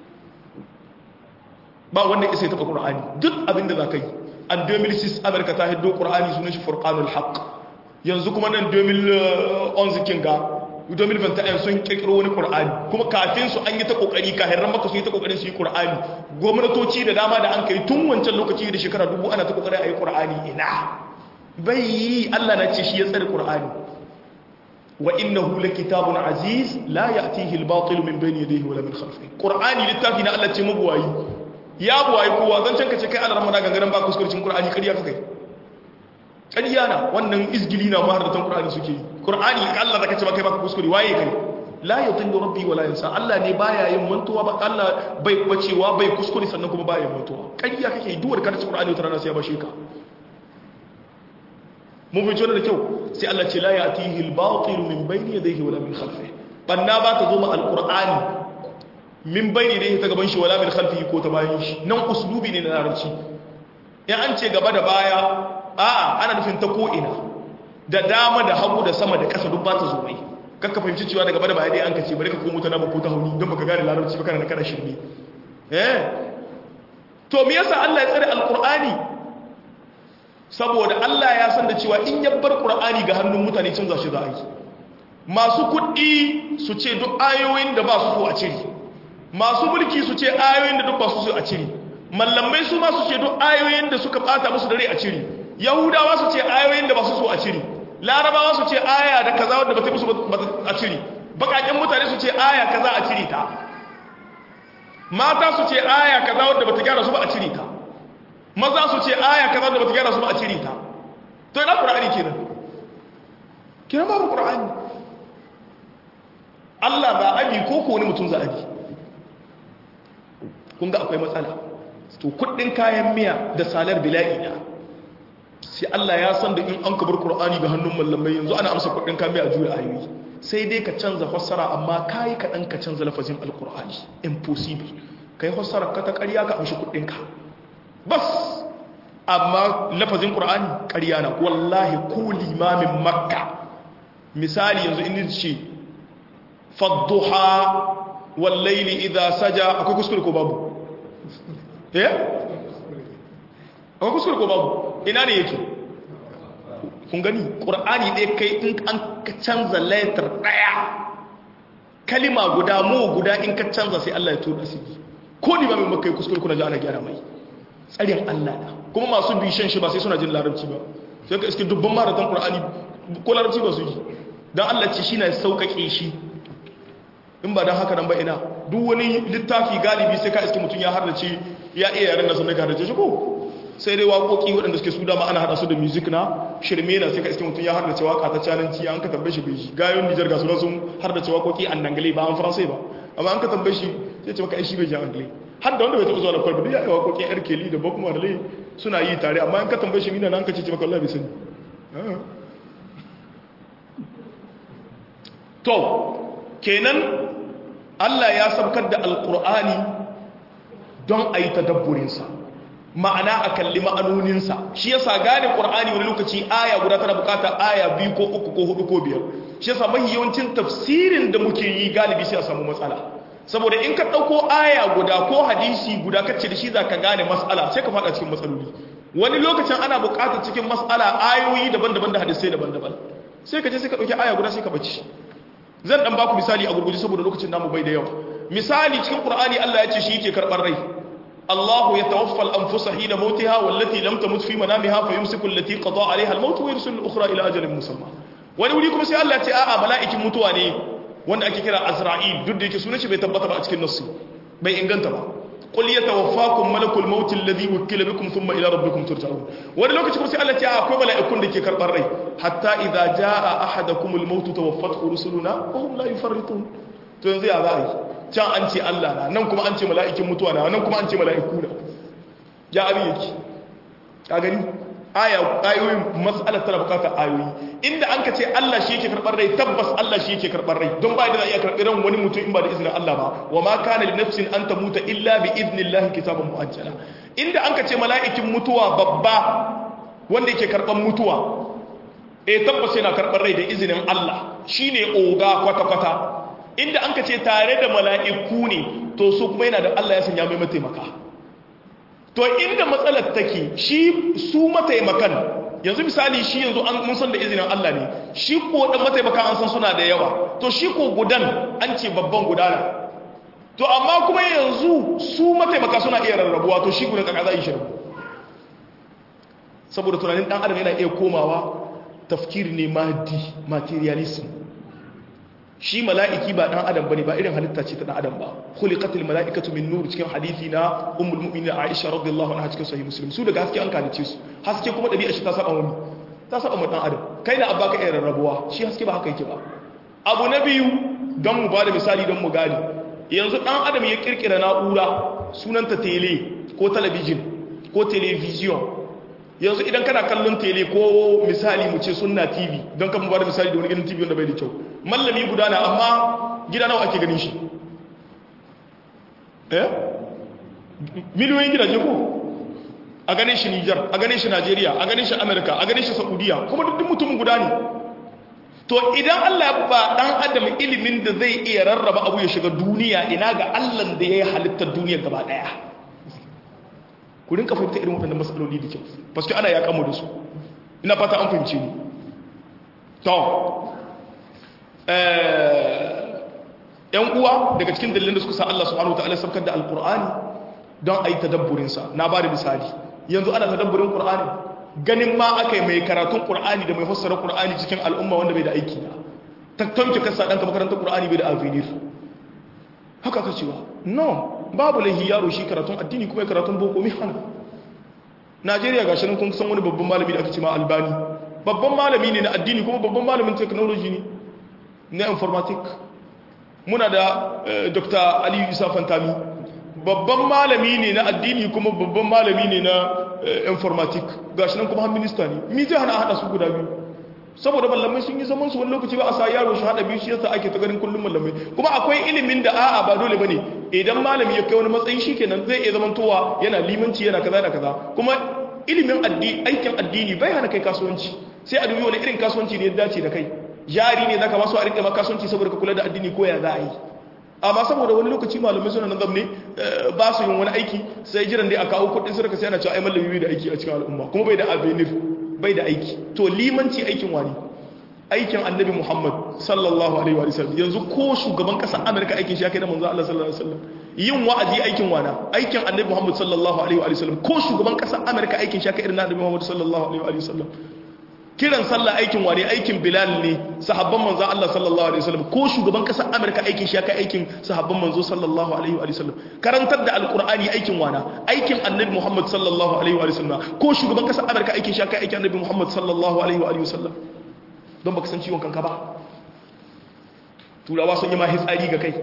ba wanda isa ya taɓa ƙur'ani duk abinda za ka yi an 2006 amurka ta hiddo ƙur'ani sunan shi furqanul haq yanzu kuma nan 2011 kin ga 2021 sun kirkiro wani ƙur'ani kuma kafin su an yi ta ƙoƙari kahirran maka sun yi ta ƙoƙarin su yi ƙur'ani gwamnatoci da dama da an kai tun wancan lokaci da shekara dubu ana ta ƙoƙarin a yi ƙur'ani ina bai yi Allah na ce shi ya tsare ƙur'ani وإنه لكتاب عزيز لا يأتيه الباطل من بين يديه ولا من خلفه قرآني للتافي الله ce mabuwayi ya buwayi kowa zan canka ce kai Allah ramana gangaran ba kuskurcin Qur'ani kariya kai kariya na wannan izgili na maharatan Qur'ani suke yi Qur'ani Allah da kace ba kai ba kuskure waye kai la yudillu rabbi wala yansa Allah ne baya yin mantuwa ba Allah bai bacewa bai kuskure sannan kuma baya yin mantuwa kariya kake duwar karatu Qur'ani wata rana sai ya bashe ka mun fi da kyau sai Allah ce la ya'tihi al-batil min bayni yadayhi wala min khalfihi banna ba ta zo ma al-qur'ani min bayni yadayhi ta gaban shi wala min khalfihi ko ta bayan shi nan uslubi ne na larabci in an ce gaba da baya a'a ana nufin ta ko ina da dama da hagu da sama da ƙasa duk ba ta zo mai kakka fahimci cewa da gaba da baya dai an kace bari ka komo ta nama ko ta hauni don baka gane larabci ba kana da kana shirme eh to me yasa Allah ya tsare al-qur'ani saboda Allah ya san da cewa in ya bar Qur'ani ga hannun mutane canza shi za a yi masu kuɗi su ce duk ayoyin da ba su so a cire masu mulki su ce ayoyin da duk ba su so a cire mallamai su ma su ce duk ayoyin da suka bata musu dare a cire yahudawa su ce ayoyin da ba su so a cire larabawa su ce aya da kaza wanda ba ta musu a cire bakaken mutane su ce aya kaza a cire ta mata su ce aya kaza wanda ba ta gyara su ba a cire ta maza su ce aya kaza da bata gyara su ba a cire ta to ina qur'ani kenan kenan babu qur'ani Allah ba abi ko ko wani mutum za abi kun ga akwai matsala to kuɗin kayan miya da salar bila'i na sai Allah ya san da in an kabar qur'ani ga hannun mallamai yanzu ana amsa kuɗin kayan miya a juya ayoyi sai dai ka canza fassara amma kai kaɗan ka canza lafazin alqur'ani impossible kai fassara ka ta ƙarya ka amshi kuɗinka bas amma lafazin ƙura'ani ƙarya na wallahi ko limamin makka misali yanzu inda ce fadduha wallaili idha saja akwai kuskure ko babu eh akwai kuskure ko babu ina ne yake kun gani ƙura'ani ɗaya kai in an ka canza letter ɗaya kalima guda mu guda in ka canza sai Allah ya tura su ko limamin makka kuskure kuna ji ana gyara mai tsarin Allah na kuma masu bishan shi ba sai suna jin larabci ba sai ka iske dubban maratan Qur'ani ko larabci ba su ji dan Allah ce shi na sauƙaƙe shi in ba dan haka nan ba ina duk wani littafi galibi sai ka iske mutum ya hardace ya iya yaren da sun ka hardace shi ko sai dai waƙoƙi waɗanda suke su dama ana haɗa su da music na shirme na sai ka iske mutum ya hardace waƙa ta cananci an ka tambaye shi bai shi gayon Nijar ga sunan sun hardace waƙoƙi an dangale ba an faransai ba amma an ka tambaye shi sai ce maka ai shi bai ji angale har da wanda bai taɓa zuwa da kwalba duk ya yi waƙoƙin yar keli da bob marley suna yi tare amma in ka tambaye shi mina nan ka ce maka Allah bai sani to kenan Allah ya sabkar da alƙur'ani don a yi tadabburinsa ma'ana a kalli ma'anoninsa shi yasa gane ƙur'ani wani lokaci aya guda tana bukatar aya biyu ko uku ko hudu ko biyar shi yasa mahi yawancin tafsirin da muke yi galibi sai a samu matsala saboda in ka ɗauko aya guda ko hadisi guda kacce da shi za ka gane matsala sai ka faɗa cikin matsaloli wani lokacin ana bukatar cikin matsala ayoyi daban-daban da hadisai daban-daban sai ka je sai ka ɗauki aya guda sai ka bacci zan dan baku misali a gurguje saboda lokacin namu bai da yawa misali cikin qur'ani Allah ya ce shi yake karbar rai Allahu yatawaffa al-anfusa hina mautiha wallati lam tamut fi manamiha fayumsiku allati qada 'alayha al-maut wa yursilu al-ukhra ila ajalin musamma wani wuri kuma sai Allah ya ce a'a mala'ikin mutuwa ne wanda ake kira Azra'il duk da yake sunan shi bai tabbata ba a cikin nassi bai inganta ba qul yatawaffakum malakul maut alladhi wukila bikum thumma ila rabbikum turja'un wani lokaci kuma sai Allah ya ce akwai mala'ikun da ke karbar rai hatta idza jaa ahadakumul maut tawaffathu rusuluna wa hum la yufarritun to yanzu ya za a yi can an ce Allah na nan kuma an ce mala'ikin mutuwa na nan kuma an ce mala'iku na ya abin yake ka gani aya ayoyin mas'alar tana bukatar ayoyi inda an ka ce Allah shi yake karbar rai tabbas Allah shi yake karbar rai don ba da za a iya karɓi ran wani mutum in ba da izinin Allah ba wa ma kana li nafsin an tamuta illa bi idnillahi kitaban muajjala inda an ka ce mala'ikin mutuwa babba wanda yake karban mutuwa eh tabbas yana karbar rai da izinin Allah shine oga kwata kwata inda an ka ce tare da mala'iku ne to su kuma yana da Allah ya sanya mai mataimaka to inda matsalar take shi su mataimakan yanzu misali shi yanzu an mun san da izinin Allah ne shi ko dan mataimaka an san suna da yawa to shi ko gudan an ce babban gudana to amma kuma yanzu su mataimaka suna iya rarrabuwa to shi gudan kaka za yi shi saboda tunanin dan adam yana iya komawa tafkir ne maddi materialism shi mala'iki ba ɗan adam bane ba irin halitta ce ta ɗan adam ba khuliqatil mala'ikatu min nur cikin hadisi na ummul mu'minin Aisha radiyallahu anha cikin sahih muslim su daga haske an kalice su haske kuma dabi'a shi ta saba wani ta saba mu ɗan adam kai da abba ka irin rabuwa shi haske ba haka yake ba abu na biyu don mu bada misali don mu gani yanzu ɗan adam ya kirkira na'ura sunanta tele ko talabijin ko television yanzu idan kana kallon tele ko misali mu ce sunna tv don kan mu bada misali da wani gidan tv wanda bai da kyau mallami guda na amma gida nawa ake ganin shi eh miliyoyin gidaje ko a ganin shi Nijar a ganin shi Najeriya a ganin shi Amerika a ganin shi Saudiya kuma duk mutumin guda ne to idan Allah ya ba dan adam ilimin da zai iya rarraba abu ya shiga duniya ina ga Allah da ya halittar duniyar gaba daya ku rinka fahimta irin waɗannan matsaloli da kyau paske ana ya kamo da su ina fata an fahimce ni to ‘yan uwa daga cikin dalilin da suka sa Allah subhanahu wa ta'ala sabkar da alkur'ani don a yi tadabburinsa na ba da misali yanzu ana tadabburin ƙur'ani ganin ma aka yi mai karatun ƙur'ani da mai fassara ƙur'ani cikin al'umma wanda bai da aiki na tattamci kasa ɗanka makarantar ƙur'ani bai da avenir haka ta cewa no babu laihi yaro shi karatun addini kuma karatun boko mi hana najeriya ga shirin kun san wani babban malami da aka ce ma albani babban malami ne na addini kuma babban malamin technology ne na informatic muna da dr aliyu isa fantami babban malami ne na addini kuma babban malami ne na informatic gashi nan kuma har minista ne mi zai hana hada su guda biyu saboda mallamai sun yi zaman su wani lokaci ba a sa yaro shi hada biyu shi yasa ake ta ganin kullum mallamai kuma akwai ilimin da a'a ba dole bane idan malami ya kai wani matsayi shikenan zai iya zamantowa yana limanci yana kaza da kaza kuma ilimin addini aikin addini bai hana kai kasuwanci sai a dubi wani irin kasuwanci ne ya dace da kai jari ne zaka masu a rike maka kasuwanci saboda ka kula da addini ko ya za a yi amma saboda wani lokaci malamai suna nan zamne ba su yin wani aiki sai jiran dai a kawo kudin sadaka sai ana cewa ai mallami bai da aiki a cikin al'umma kuma bai da avenir bai da aiki to limanci aikin wani aikin annabi muhammad sallallahu alaihi wa sallam yanzu ko shugaban kasar amurka aikin shi ya kai da manzo Allah sallallahu alaihi wa sallam yin wa'azi aikin wana aikin annabi Muhammad sallallahu alaihi wa sallam ko shugaban kasar Amerika aikin shaka irin annabi Muhammad sallallahu alaihi wa sallam kiran sallah aikin wane aikin Bilal ne sahabban manzo Allah sallallahu alaihi wa sallam ko shugaban kasar Amerika aikin shaka aikin sahabban manzo sallallahu alaihi wa sallam karantar da alqur'ani aikin wana aikin annabi Muhammad sallallahu alaihi wa sallam ko shugaban kasar Amerika aikin shaka aikin annabi Muhammad sallallahu alaihi wa sallam don baka san ciwon kanka ba turawa sun yi ma hitsari ga kai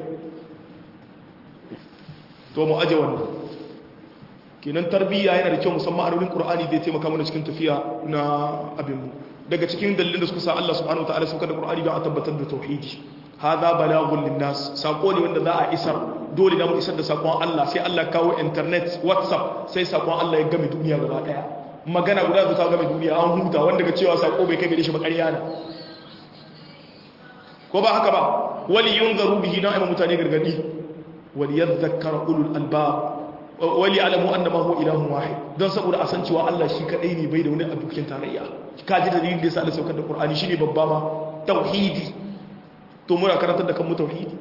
to mu aje wannan kenan tarbiyya yana da kyau musamman a wurin qur'ani zai taimaka mana cikin tafiya na abin mu daga cikin dalilin da suka sa Allah subhanahu wataala saukar da qur'ani don a tabbatar da tauhidi hadha balaghun linnas sako ne wanda za a isar dole da mu isar da sakon Allah sai Allah kawo internet whatsapp sai sakon Allah ya game duniya gaba daya magana guda da ta game duniya an huta wanda ga cewa sako bai kai gare shi ba ƙarya ne ko ba haka ba wali yunzaru bihi na ayyuka mutane gargadi wali yadhakkara ulul albab wali alamu annama huwa ilahun wahid don saboda a san cewa Allah shi kadai ne bai da wani abokin tarayya ka ji dalilin da yasa Allah saukar da Qur'ani shine babba ma tauhidi to muna karantar da kan mu tauhidi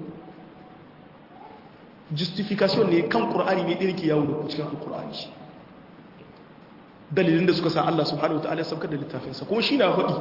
justification ne kan Qur'ani ne din ke yawo da cikin Qur'ani dalilin da suka sa Allah subhanahu wataala ya saukar da littafin sa kuma shi na faɗi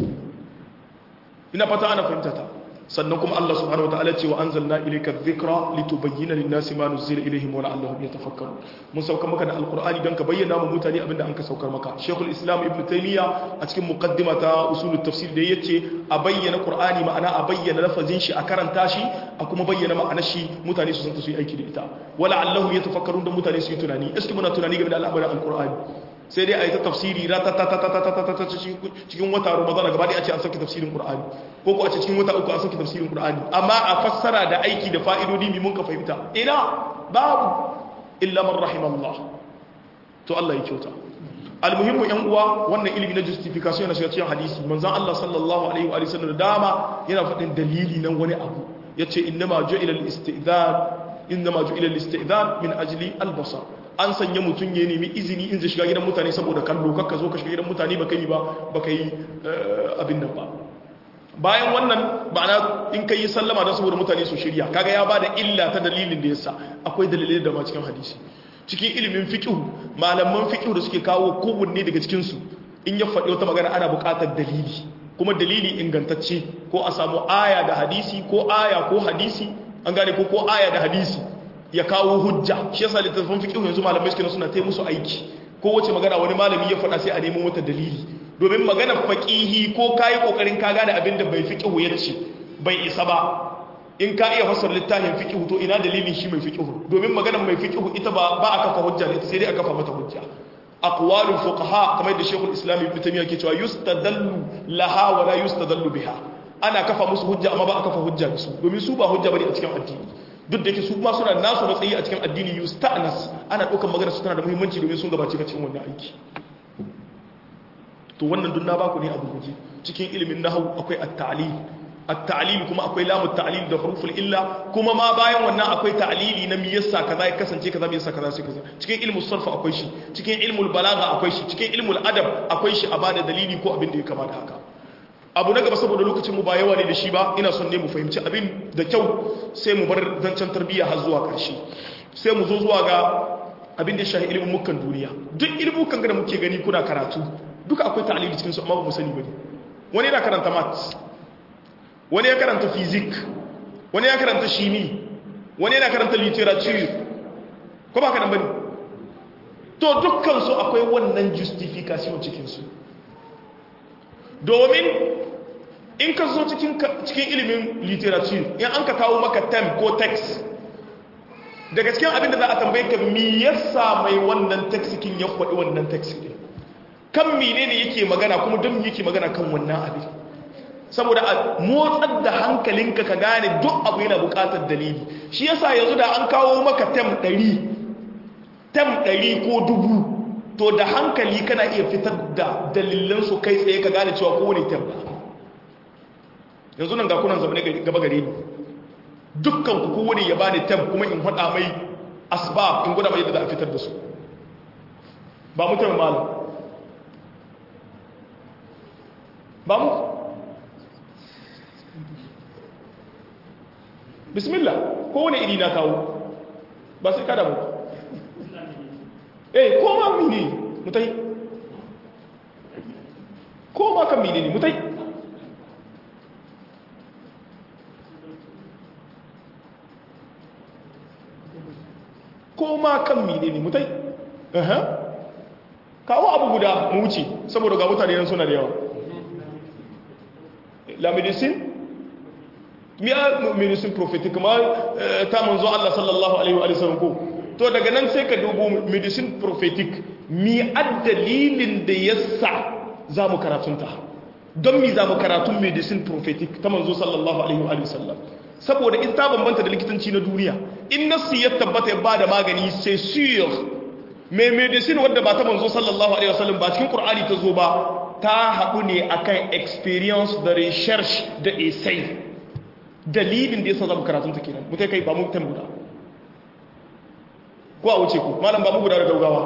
ina fata ana fahimta ta sannan kuma Allah subhanahu wa ta'ala ce wa anzalna ilayka dhikra litubayyana lin-nasi ma nuzila ilayhim wa la'allahum yatafakkarun mun sauka maka da alqur'ani don ka bayyana mu mutane abinda an ka saukar maka shaykhul islam ibn taymiya a cikin muqaddima ta usulut tafsir da yace a bayyana qur'ani ma'ana a bayyana lafazin shi a karanta shi a kuma bayyana ma'anar shi mutane su san su yi aiki da ita wa la'allahum yatafakkarun don mutane su yi tunani iski muna tunani game da al'amarin alqur'ani sai dai a yi ta tafsiri cikin wata ramadana gaba a ce an sauke tafsirin ƙur'ani ko ko a ce cikin wata uku an sauke tafsirin ƙur'ani amma a fassara da aiki da fa'idodi mai mun ka fahimta ina babu illa man rahimallah to Allah ya kyauta almuhimmu yan uwa wannan ilimi na justification na shiga cikin hadisi manzon Allah sallallahu alaihi wa sallam da dama yana faɗin dalili nan wani abu yace innama ju'ila al-istidhan innama ju'ila al-istidhan min ajli al-basar an sanya mutum ya nemi izini in zai shiga gidan mutane saboda kallo kakka zo ka shiga gidan mutane baka yi ba baka yi abin nan ba bayan wannan ma'ana in kai sallama don saboda mutane su shirya kaga ya bada illa ta dalilin da yasa akwai dalilai da ma cikin hadisi cikin ilimin fiqh malaman fiqh da suke kawo kowanne daga cikin su in ya faɗi wata magana ana buƙatar dalili kuma dalili ingantacce ko a samu aya da hadisi ko aya ko hadisi an gane ko ko aya da hadisi ya kawo hujja shi yasa littattafan fiqh yanzu malamai suke suna tai musu aiki ko wace magana wani malami ya faɗa sai a nemo wata dalili domin magana faqihi ko kai kokarin ka gane abin da bai fiqh yace bai isa ba in ka iya fassara littafin fiqh to ina dalilin shi mai fiqh domin maganar mai fiqh ita ba ba a kafa hujja ne sai dai a kafa mata hujja aqwalul fuqaha kamar da Sheikhul Islam Ibn Taymiyyah ke cewa yustadallu laha wa la yustadallu biha ana kafa musu hujja amma ba a kafa hujja da su domin su ba hujja bane a cikin addini duk da yake su kuma suna nasu matsayi a cikin addini yusta'nas ana ɗaukar magana su tana da muhimmanci domin sun gabace ka cikin wannan aiki to wannan duk na baku ne abu guje cikin ilimin nahwu akwai at-ta'lil at-ta'lil kuma akwai lamu at-ta'lil da huruful illa kuma ma bayan wannan akwai ta'lili na me yasa kaza ya kasance kaza me yasa kaza sai kaza cikin ilmul sarf akwai shi cikin ilmul balagha akwai shi cikin ilmul adab akwai shi a bada dalili ko abin da ya kamata haka abu na gaba saboda lokacin mu ba yawa ne da shi ba ina son ne mu fahimci abin da kyau sai mu bar zancen tarbiyya har zuwa ƙarshe sai mu zo zuwa ga abin da ya shahi ilimin mukan duniya duk ilimin mukan da muke gani kuna karatu duka akwai ta'alili cikin su amma ba mu sani bane wani yana karanta maths wani ya karanta physics wani ya karanta shimi wani yana karanta literature ko ba ka nan bane to dukkan su akwai wannan justification cikin su domin in ka zo cikin ilimin literature in an ka kawo maka tem ko text daga cikin abinda za a tambaye ka mi yasa mai wannan texikin ya kwaɗi wannan texikin kan mine ne yake magana kuma don yake magana kan wannan abin saboda a motsar da hankalinka ka gane duk abu yana buƙatar dalili shi yasa yanzu da an kawo maka tem ɗari tem ɗari ko dubu to da hankali kana iya fitar da dalilansu kai tsaye ka gane cewa kowane tem yanzu nan ga kunan zaune gaba gare ni dukkan ku kowane ya bani tem kuma in hada mai asbab in gwada mai yadda za a fitar da su ba mu tem malam ba mu bismillah kowane iri na kawo ba sai kada ba eh ko ma mini mutai ko ma kan mini ne mutai ko ma kan mini ne mutai kawo abu guda mu wuce saboda ga mutane nan suna da yawa la medicine miya medicine prophetic ma ta manzo Allah sallallahu alaihi wa sallam ko to daga nan sai ka dubo medicine prophetic mi addalilin da yasa za mu karatunta don mi za mu karatun medicine prophetic ta manzo sallallahu alaihi wa sallam saboda in ta bambanta da likitanci na duniya in nasu ya tabbata ya ba da magani sai sur mai medicine wadda ba ta manzo sallallahu alaihi wasallam ba cikin qur'ani ta zo ba ta haɗu ne akan experience da research da essay dalilin da yasa zamu karatun ta kenan mutai kai ba mu tan guda ko a wuce ku malam ba mu guda da gaugawa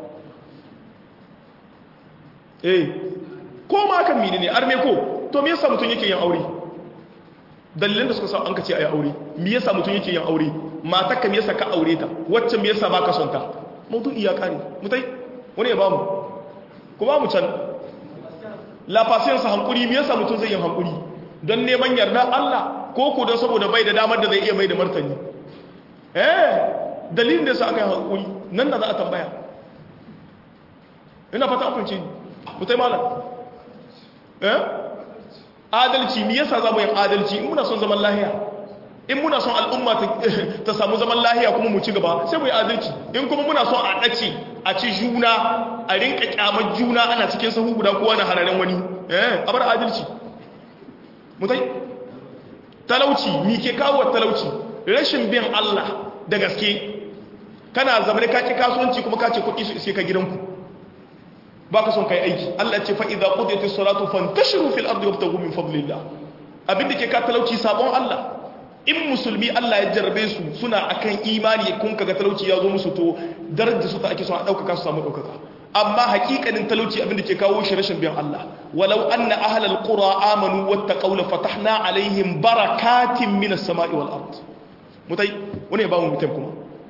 eh ko ma kan mini ne arme ko to me yasa mutun yake yin aure dalilan da suka sa an ka ce ayi aure me yasa mutun yake yin aure matarka me yasa ka aure ta wacce me yasa baka son ta maudu'i ya kare mutai wani ya bamu ku ba mu can la patience hankuri me yasa mutum zai yi hankuri don neman yarda Allah ko ko don saboda bai da damar da zai iya mai da martani eh dalilin da yasa aka yi hankuri nan da za a tambaya ina fata an fahimci mutai malam eh adalci me yasa za mu yi adalci in muna son zaman lahiya in muna son al'umma ta samu zaman lahiya kuma mu ci gaba sai mu yi adalci in kuma muna son a ɗace a ci juna a rinka kyamar juna ana cikin sahu guda kowa na hararen wani eh a bar adalci mutai talauci mi ke kawo talauci rashin bin Allah da gaske kana zama ka ki kasuwanci kuma ka ce kuɗi su iske ka gidanku ba ka son kai aiki Allah ce fa idza qudiyatis salatu fantashiru fil ardi wabtaghu min fadlillah abin da ke ka talauci sabon Allah in musulmi Allah ya jarrabe su suna akan imani kun kaga talauci ya zo musu to darajar su ta ake son a ɗaukaka su samu ɗaukaka amma hakikanin talauci abin da ke kawo shi rashin biyan Allah walau anna ahlal qura amanu wattaqaw la fatahna alaihim barakatin minas sama'i wal ard mutai wani ya ba mu mutum kuma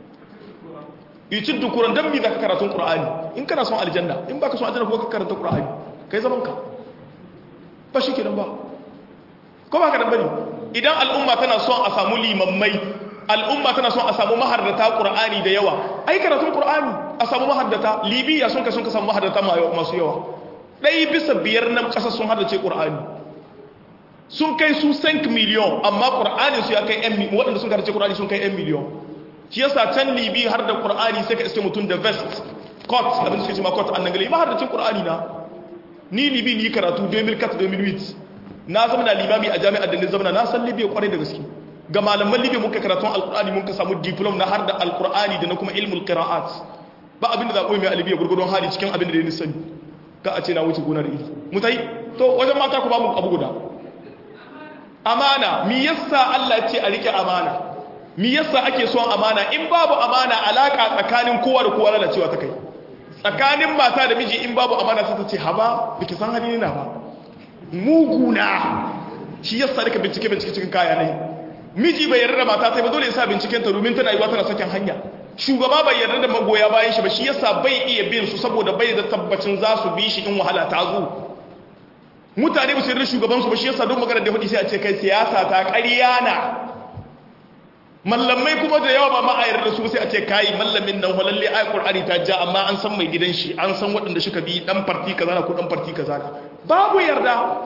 yicin dukuran dan mi zaka karatun qur'ani in kana son aljanna in baka son aljanna ko ka karanta qur'ani kai zaman ka ba shi kenan ba ko ba ka dan bane idan al'umma tana son a samu limammai al'umma tana son a samu mahardata ƙur'ani da yawa ai karatun ƙur'ani a samu mahardata libya sun ka sun ka samu mahardata masu yawa ɗaya bisa biyar nan ƙasa sun hardace ƙur'ani sun kai su 5 miliyon amma ƙur'ani su ya kai 'yan miliyon waɗanda sun hardace ƙur'ani sun kai 'yan miliyon shi yasa can libi har da ƙur'ani sai ka iske mutum da vest court abin da suke ce ma court annan gali mahardacin ƙur'ani na ni libi ni karatu 2004-2008 na zama na limami a jami'ar da ni zama na san libya kwarai da gaske ga malaman libya muka karatun alkur'ani mun ka samu diplom na har da alkur'ani da na kuma ilmul qira'at ba abin da za ku yi mai a libya gurgurdon hali cikin abin da ni sani ka a ce na wuce gona da iri mutai to wajen mata ku ba mu abu guda amana mi yasa Allah ya ce a rike amana mi yasa ake son amana in babu amana alaka tsakanin kowa da kowa lalacewa ta kai tsakanin mata da miji in babu amana sai ta ce haba biki san hali na ba muguna shi yasa rika bincike bincike cikin kaya ne miji bai yarda da mata sai ba dole ya sa binciken ta domin tana yiwa tana sakin hanya shugaba bai yarda da magoya bayan shi ba shi yasa bai iya bin su saboda bai da tabbacin za su bi shi in wahala ta zo mutane ba su yarda shugaban su ba shi yasa don magana da hudu sai a ce kai siyasa ta ƙarya na mallamai kuma da yawa ba ma a yarda su sai a ce kai mallamin nan walalle ai qur'ani ta ja amma an san mai gidan shi an san waɗanda suka bi dan farti kaza ko dan farti kaza babu yarda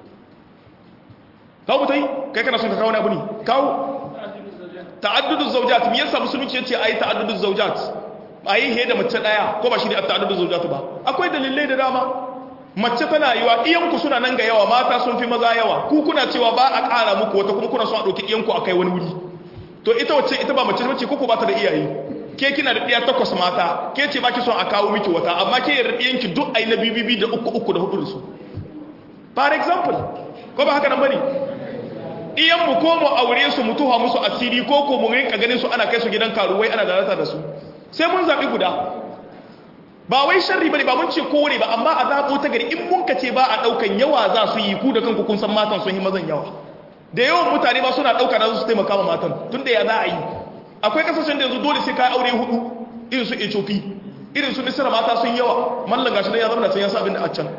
kawo mutai kai kana son ka kawo wani abu ne kawo ta'addudu zawjat me yasa musulunci yace ayi ta'addudu zawjat ayi he da mace daya ko ba shi ne ta'addudu zawjat ba akwai dalilai da dama mace tana yiwa iyanku suna nan ga yawa mata sun fi maza yawa ku kuna cewa ba a ƙara muku wata kuma kuna son a ɗauki iyanku a kai wani wuri to ita wacce ita ba mace bace ko ba ta da iyaye ke kina da ɗiya takwas mata ke ce ba ki son a kawo miki wata amma ke yarda ɗiyanki duk ai na bibibi da uku uku da hudu da su for example ko ba haka nan bane iyan mu ko mu aure su mu tuha musu asiri ko ko mu rinka ganin su ana kai su gidan karuwai ana dalata da su sai mun zabi guda ba wai sharri bane ba mun ce kowane ba amma a zabo ta gari in mun ka ce ba a daukan yawa za su yi ku da kanku kun san matan sun yi mazan yawa da yawan mutane ba suna dauka da su taimaka ma matan tunda ya za a yi akwai kasashen da yanzu dole sai ka aure hudu irin su ethiopia irin su misira mata sun yawa mallan gashi ya zama da can ya sa abin da a can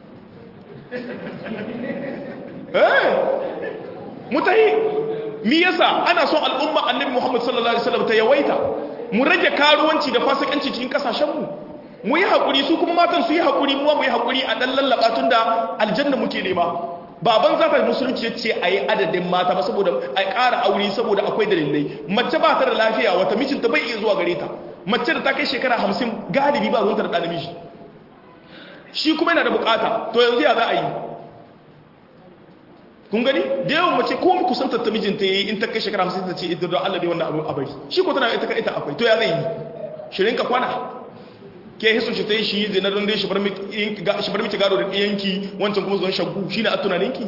eh mutahi mi yasa ana son al'umma annabi muhammad sallallahu alaihi wasallam ta yawaita mu rage karuwanci da fasikanci cikin kasashen mu mu yi hakuri su kuma matan su yi hakuri mu mu yi hakuri a dan lallaba tunda aljanna muke nema baban zata musulunci yace ayi adadin mata ba saboda ai ƙara aure saboda akwai dalilai mace ba ta da lafiya wata mijinta bai iya zuwa gare ta mace da ta kai shekara 50 galibi ba ruwanta da ɗan namiji shi kuma yana da bukata to yanzu ya za a yi kun gani da yawan mace ko mu kusantar ta mijinta yayi in ta kai shekara 50 ta ce ita don Allah dai wannan abu a bari shi ko tana ita ka ita akwai to ya zai yi shirin ka kwana ke hisu shi ta yi shi zina don dai shi bar miki gado da ɗiyanki wancan kuma zuwan shaggu shi ne a tunaninki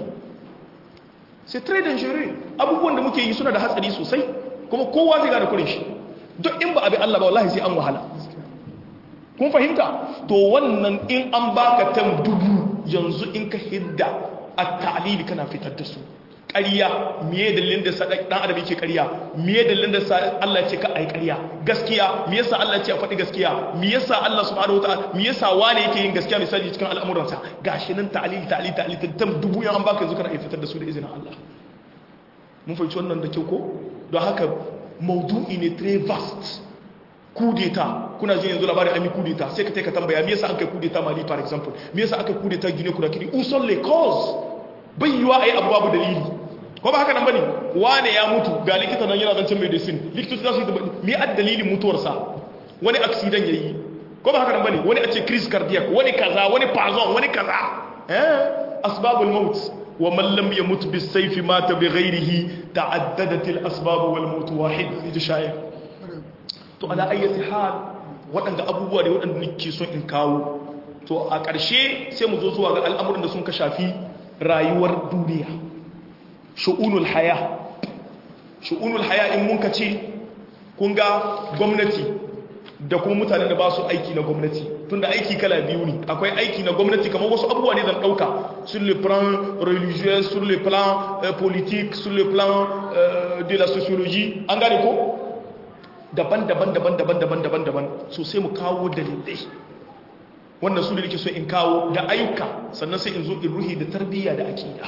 sai trade and share abubuwan da muke yi suna da hatsari sosai kuma kowa zai gada kurin shi duk in ba abi Allah ba wallahi sai an wahala kun fahimta to wannan in an baka tam dubu yanzu in ka hidda a ta'alili kana fitar da su ƙarya miye dalilin da sa dan adam yake ƙarya miye dalilin da sa Allah ya ce ka ai ƙarya gaskiya me yasa Allah ya ce a faɗi gaskiya me yasa Allah subhanahu wataala me yasa wane yake yin gaskiya misali cikin al'amuransa gashi nan ta'alili ta'alili ta'alili tam dubu yan an baka yanzu kana ai fitar da su da izinin Allah mun fahimci wannan da kyau ko don haka maudu'i ne très vaste kudeta kuna jin yanzu labarin an yi kudeta sai ka taika tambaya me yasa an kai kudeta mali for example me yasa aka kudeta gine kuna kiri uson le cause bai yiwa a yi abu babu dalili ko ba haka nan bane wane ya mutu ga likita nan yana zancen medicine likitoci za su yi me a dalilin mutuwarsa wani accident yayi ko ba haka nan bane wani a ce crise cardiac wani kaza wani pazon wani kaza eh asbabul maut wa man lam yamut bis sayfi mata bi ghairihi ta'addadat al asbab wal maut wahid ji shayar to ala ayyati hal waɗanda abubuwa ne waɗanda nake son in kawo to a ƙarshe sai mu zo zuwa ga al'amuran da sun ka shafi rayuwar duniya shu'unul haya shu'unul haya in mun ka ce kun ga gwamnati da kuma mutanen da ba su aiki na gwamnati tunda aiki kala biyu ne akwai aiki na gwamnati kamar wasu abubuwa ne zan ɗauka sur le plan religieux sur le plan politique sur le plan de la sociologie an gane ko daban-daban daban-daban daban-daban daban so sai mu kawo dalilai wannan su da nake so in kawo da ayyuka sannan sai in zo in ruhi da tarbiyya da aqida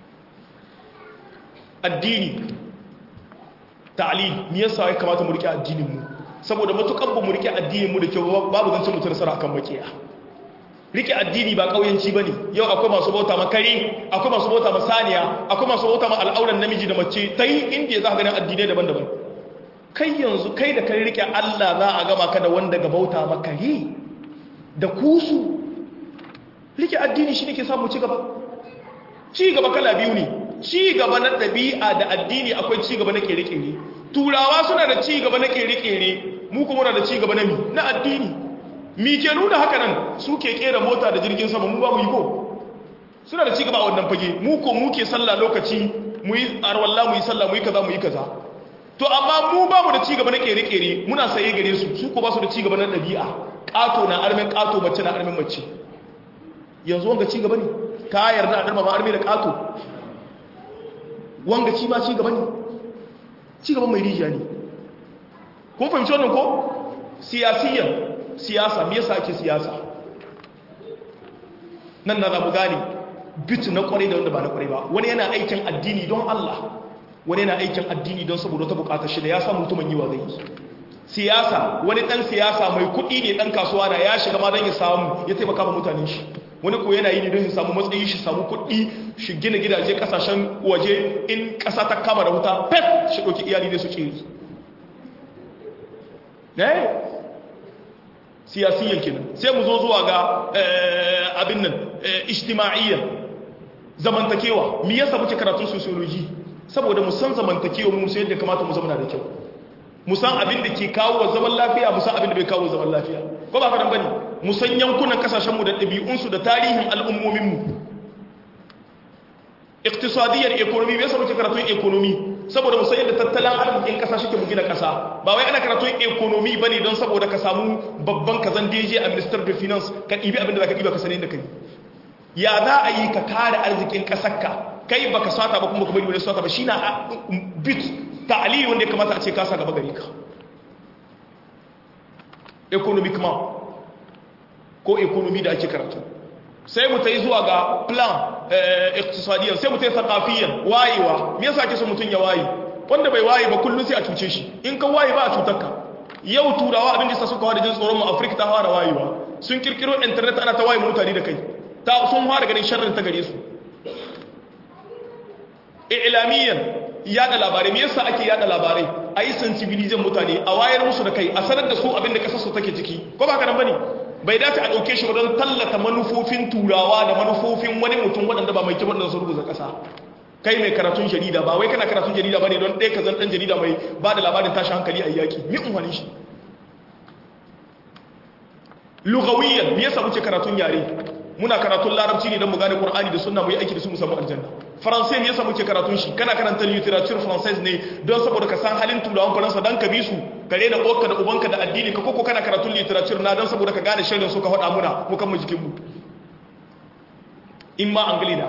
addini ta'lim me yasa ya kamata mu rike addinin mu saboda matukan ba mu rike addinin mu da kyau babu zancin mutum nasara akan makiya rike addini ba kauyanci bane yau akwai masu bauta ma kare akwai masu bauta ma saniya akwai masu bauta ma al'auran namiji da mace tai inda za ka ganin addinai daban-daban kai yanzu kai da kai rike Allah za a gama ka da wanda ga bauta maka yi da kusu rike addini shi ne ke samu cigaba cigaba kala biyu ne cigaba na ɗabi'a da addini akwai cigaba na kere-kere turawa suna da cigaba na kere-kere mu kuma na da cigaba na mi na addini mi ke nuna haka nan su ke kera mota da jirgin sama mu ba mu yi ko suna da cigaba a wannan fage mu ko mu ke sallah lokaci mu yi arwallah mu yi sallah mu yi kaza mu yi kaza to amma mu ba mu da cigaba na kere-kere muna saye gare su su ko ba su da cigaba na ɗabi'a ƙato na armin ƙato mace na armin mace yanzu wanga cigaba ne ka yarda a ɗarma ma armi da ƙato wanga ci ma cigaba ne cigaba mai rijiya ne kun fahimci wannan ko siyasiyan siyasa me yasa ake siyasa nan na za mu gane bitu na kwarai da wanda ba na kwarai ba wani yana aikin addini don Allah wani yana aikin addini don saboda ta bukatar shi da ya samu mutumin yi wa zai siyasa wani dan siyasa mai kuɗi ne dan kasuwa na ya shiga ma don ya samu ya taimaka ma mutanen shi wani ko yana yi ne don ya samu matsayi shi samu kuɗi shi gina gidaje kasashen waje in ƙasa ta kama da wuta pet shi ɗauki iyali ne su ce eh siyasiyyan kenan sai mu zo zuwa ga abin nan ijtima'iyyan zamantakewa me yasa muke karatun sociology saboda mu san zamantakewa mu sai yadda kamata mu zama da kyau mu san abin da ke kawo zaman lafiya mu san abin da bai kawo zaman lafiya ko ba fadan bane mu san yankunan kasashen mu da ɗabi'un su da tarihin al'ummomin mu iqtisadiyar economy me yasa muke karatun economy saboda mu san yadda tattalin arzikin kasa shi ke mu gina kasa ba wai ana karatun economy bane don saboda ka samu babban kazan DJ a minister of finance ka ɗibi abin da zaka ɗiba ka sani inda kai ya za a yi ka kare arzikin kasarka kai baka sata ba kuma ka bari wani sata ba shi na bit ta'alili wanda ya kamata a ce kasa gaba gari ka economiquement ko economy da ake karatu sai mu ta yi zuwa ga plan iktisadiyan sai mu ta yi sakafiyan wayewa me yasa ake so mutum ya waye wanda bai waye ba kullum sai a cuce shi in ka waye ba a cutar ka yau turawa abin da sa suka wada jin tsoron mu afirka ta fara wayewa sun kirkiro internet ana ta waye mutane da kai ta sun fara ganin sharrin ta gare su ilamiyan yada labarai me yasa ake yada labarai a yi sensibilizin mutane a wayar musu da kai a sanar da su abin da kasar su take ciki ko ba ka nan bane bai dace a ɗauke shi wajen tallata manufofin turawa da manufofin wani mutum waɗanda ba mai kyau waɗanda sun rubuta ƙasa kai mai karatun jarida ba wai kana karatun jarida ba ne don ɗaya ka zan ɗan jarida mai ba da labarin tashi hankali a yaƙi mi umarni shi lugawiyyar me yasa muke karatun yare muna karatun larabci ne don mu gane qur'ani da sunna mu yi aiki da su mu samu aljanna faransai me yasa muke karatun shi kana karanta literature française ne don saboda ka san halin turawan faransa dan ka bi su kare da uwarka da ubanka da addini ka koko kana karatun literature na don saboda ka gane shirin su ka faɗa muna mu kan mu jikin mu in ma anglina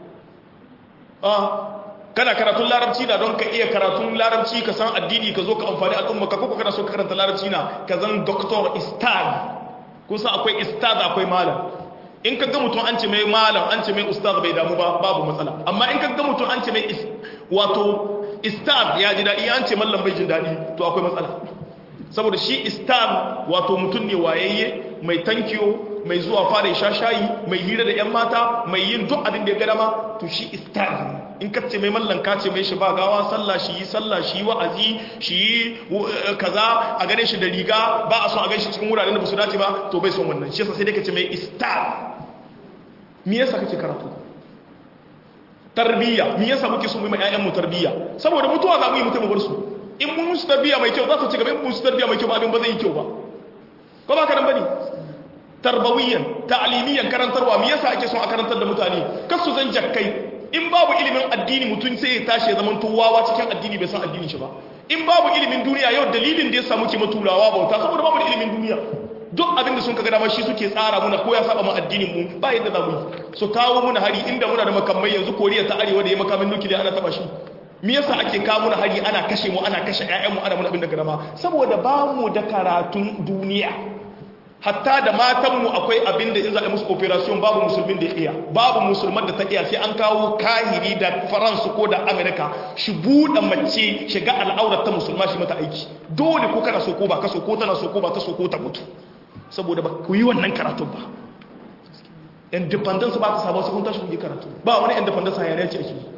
ah kana karatun larabci na don ka iya karatun larabci ka san addini ka zo ka amfani al'umma ka koko kana so ka karanta larabci na ka zan doctor istad kun san akwai istad akwai malam in ka ga mutum an ce mai malam an ce mai ustaz bai damu ba babu matsala amma in ka ga mutum an ce mai wato istad ya ji daɗi an ce mallam bai jin daɗi to akwai matsala saboda shi istad wato mutum ne wayayye mai tankiyo mai zuwa fara sha shayi mai hira da yan mata mai yin duk abin da ya gada ma to shi istad in ka ce mai mallan ka ce mai shi ba gawa sallah shi yi sallah shi yi wa'azi shi yi kaza a gane shi da riga ba a son a gane shi cikin wuraren da ba su dace ba to bai son wannan shi yasa sai dai ka ce mai istad me yasa kake karatu tarbiyya me yasa muke so mu yi ƴaƴan mu tarbiyya saboda mutuwa za mu yi mutum bar su in mun musu tarbiyya mai kyau za su ci gaba in mun musu tarbiyya mai kyau ba abin ba zai yi kyau ba ko ba ka nan bane tarbawiyan ta'limiyan karantarwa me yasa ake son a karantar da mutane kar su zan jakkai in babu ilimin addini mutum sai ya tashi ya zama wawa cikin addini bai san addinin shi ba in babu ilimin duniya yau dalilin da ya samu ke maturawa bauta saboda babu ilimin duniya duk abin da sun kaga dama shi suke tsara muna ko ya saba mu addinin mu ba yadda za mu yi su kawo muna hari inda muna da makamai yanzu koriya ta arewa da ya makamin nukiliya ana taba shi me yasa ake kawo muna hari ana kashe mu ana kashe ƴaƴan mu ana muna abin da dama saboda ba mu da karatun duniya hatta da matan mu akwai abin da in za a musu operation babu musulmin da ya iya babu musulman da ta iya sai an kawo kahiri da faransu ko da amerika shi buɗe mace shiga al'aurar ta musulma shi mata aiki dole ko kana so ko ba ka so ko tana so ko ba ta so ko ta mutu saboda ba ku yi wannan karatun ba independence ba ta samu su kun tashi kun yi karatu ba wani independence hayaniya ce ake yi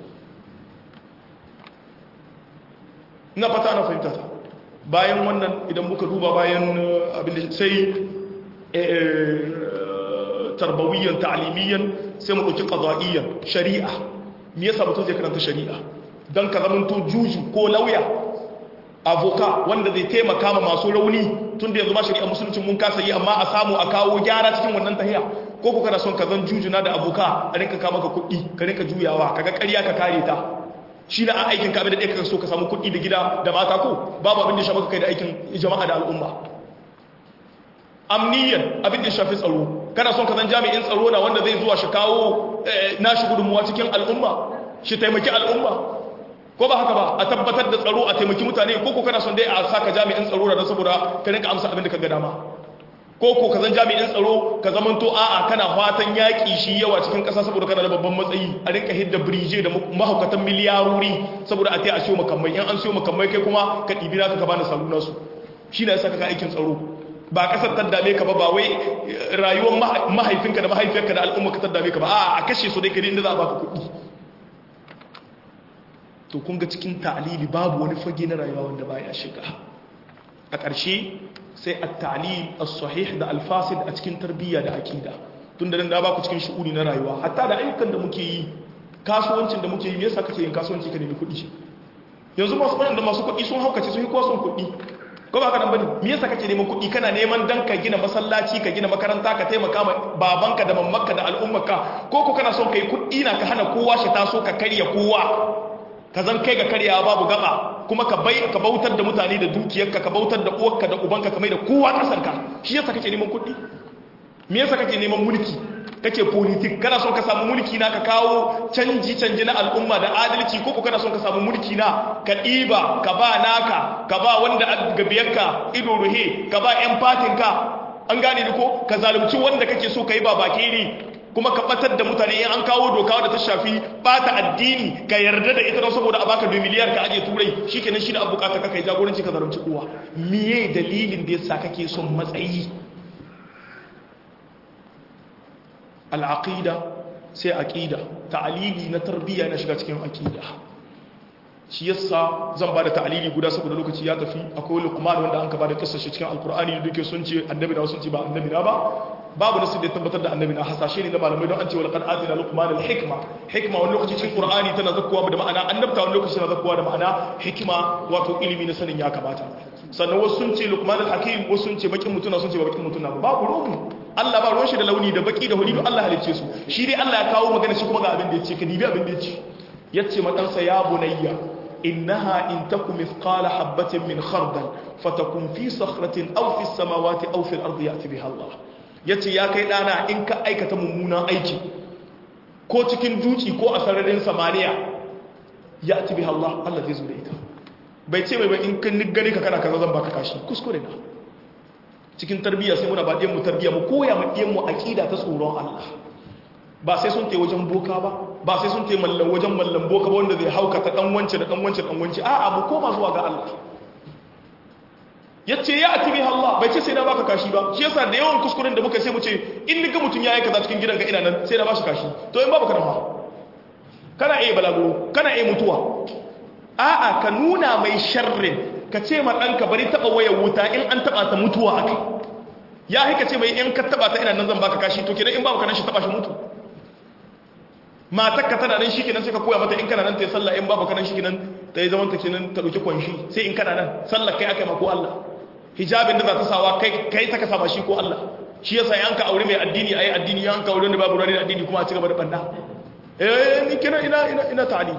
na fata na fahimta ta bayan wannan idan muka duba bayan abin da sai tarbawiyyan ta'alimiyyan sai mu ɗauki ƙaza'iyyan shari'a me yasa mutum zai karanta shari'a don ka zamanto juju ko lauya avoka wanda zai taimaka ma masu rauni tun da yanzu ma shari'a musulunci mun kasa yi amma a samu a kawo gyara cikin wannan tahiya ko ku kana son ka zan jujuna da aboka a rinka kama ka kuɗi ka rinka juyawa kaga ƙarya ka kare ta shi na aikin ka da ɗaya ka so ka samu kuɗi da gida da mata ko babu abin da ya shafi kai da aikin jama'a da al'umma amniyan abin da ya shafi tsaro kana son ka zan jami'in tsaro na wanda zai zuwa shi kawo nashi gudunmuwa cikin al'umma shi taimaki al'umma ko ba haka ba a tabbatar da tsaro a taimaki mutane ko ko kana son dai a saka jami'in tsaro da saboda ka rinka amsa abin da ka ga dama ko ko ka zan jami'in tsaro ka zaman to a'a kana fatan yaƙi shi yawa cikin ƙasa saboda kana da babban matsayi a rinka hidda birije da mahaukatan miliyarori saboda a ta a siyo makamai in an siyo makamai kai kuma ka ɗibi naka ka bani saluna su shi na yasa ka aikin tsaro ba ƙasar ta dame ka ba ba wai rayuwar mahaifinka da mahaifiyarka da al'umma ka ta dame ka ba a'a a kashe su dai ka inda za a baka kuɗi to kun ga cikin ta'lili babu wani fage na rayuwa wanda baya shiga a ƙarshe sai at-ta'lil as-sahih da al-fasid a cikin tarbiyya da aqida tunda dan da baku cikin shu'uni na rayuwa hatta da ayyukan da muke yi kasuwancin da muke yi me yasa kace yin kasuwanci ka nemi kuɗi yanzu masu da masu kuɗi sun haukace sun yi kowa son kuɗi ko ba ka nan bane me yasa kake neman kuɗi kana neman dan ka gina masallaci ka gina makaranta ka taimaka ma babanka da mammanka da al'ummarka ko ko kana son kai kuɗi na ka hana kowa shi taso ka karya kowa ka zan kai ga karyawa babu gaba kuma ka bai ka bautar da mutane da dukiyarka ka bautar da uwarka da ubanka ka mai da kowa kasarka shi yasa kake neman kuɗi me yasa kake neman mulki kake politik kana son ka samu mulki na ka kawo canji canji na al'umma da adalci ko ko kana son ka samu mulki na ka ɗiba ka ba naka ka ba wanda gabiyarka ido ruhe ka ba yan fatinka an gane ni ko ka zalunci wanda kake so ka yi ba baki ne kuma ka batar da mutane in an kawo doka wadda ta shafi bata addini ka yarda da ita don saboda a baka 2 miliyar ka aje turai shikenan shi da abu bukata ka kai jagoranci ka zalunci kowa miye dalilin da yasa kake son matsayi al'aqida sai aqida ta'alili na tarbiyya na shiga cikin aqida shi yasa zan bada ta'alili guda saboda lokaci ya tafi akwai luqman wanda an ka bada kissa shi cikin alqur'ani da duke sun ce annabi na sun ce ba annabi na ba babu nasu da tabbatar da annabi na hasashe ne na malamai don an ce wal qad atina luqman al hikma hikma wani lokaci cikin qur'ani tana zakkuwa da ma'ana annabta wani lokaci tana zakkuwa da ma'ana hikima wato ilimi na sanin ya kamata sannan wasu sun ce luqman al hakim wasu sun ce bakin mutuna sun ce ba bakin mutuna ba babu ruwan Allah ba ruwan shi da launi da baki da huli don Allah halicce su shi dai Allah ya kawo magana shi kuma ga abin da ya ce ka dibi abin da ya ce yace ma ɗansa ya bunayya إنها إن تك مثقال حبة من خردل فتكون في صخرة أو في السماوات أو في الأرض يأتي بها الله yace ya kai ɗana in ka aikata mummunan aiki ko cikin duci ko a sararin samaniya ya ci bi Allah Allah zai zo da ita bai ce mai in kan gani ka kana kaza zan baka kashi kuskure na cikin tarbiyya sai muna ba ɗiyan mu tarbiyya mu koya mu ɗiyan mu aqida ta tsoron Allah ba sai sun tai wajen boka ba ba sai sun tai mallan wajen mallan boka ba wanda zai haukata dan wance da dan wance dan wance a'a mu koma zuwa ga Allah yace ya ati bi Allah bai ce sai na baka kashi ba shi yasa da yawan kuskuren da muka sai mu ce in ni ga mutun ya aika cikin gidanka ina nan sai na bashi kashi to in babu kana fa kana iya balaguro kana iya mutuwa a'a ka nuna mai sharrin ka ce ma danka bari taba wayar wuta in an taba ta mutuwa akai ya haika ce mai in ka taba ta ina nan zan baka kashi to kenan in babu kana shi taba shi mutu matar ka tana nan shikenan sai ka koya mata in kana nan ta yi sallah in babu kana shikenan ta yi zaman ta kenan ta dauki kwanshi sai in kana nan sallah kai aka ma ko Allah hijabin da za ta sawa kai kai ta ka sama shi ko Allah shi yasa yan ka aure mai addini ayi addini yan ka aure da babu rani addini kuma a ci gaba da banda eh ni kenan ina ina ina ta'ali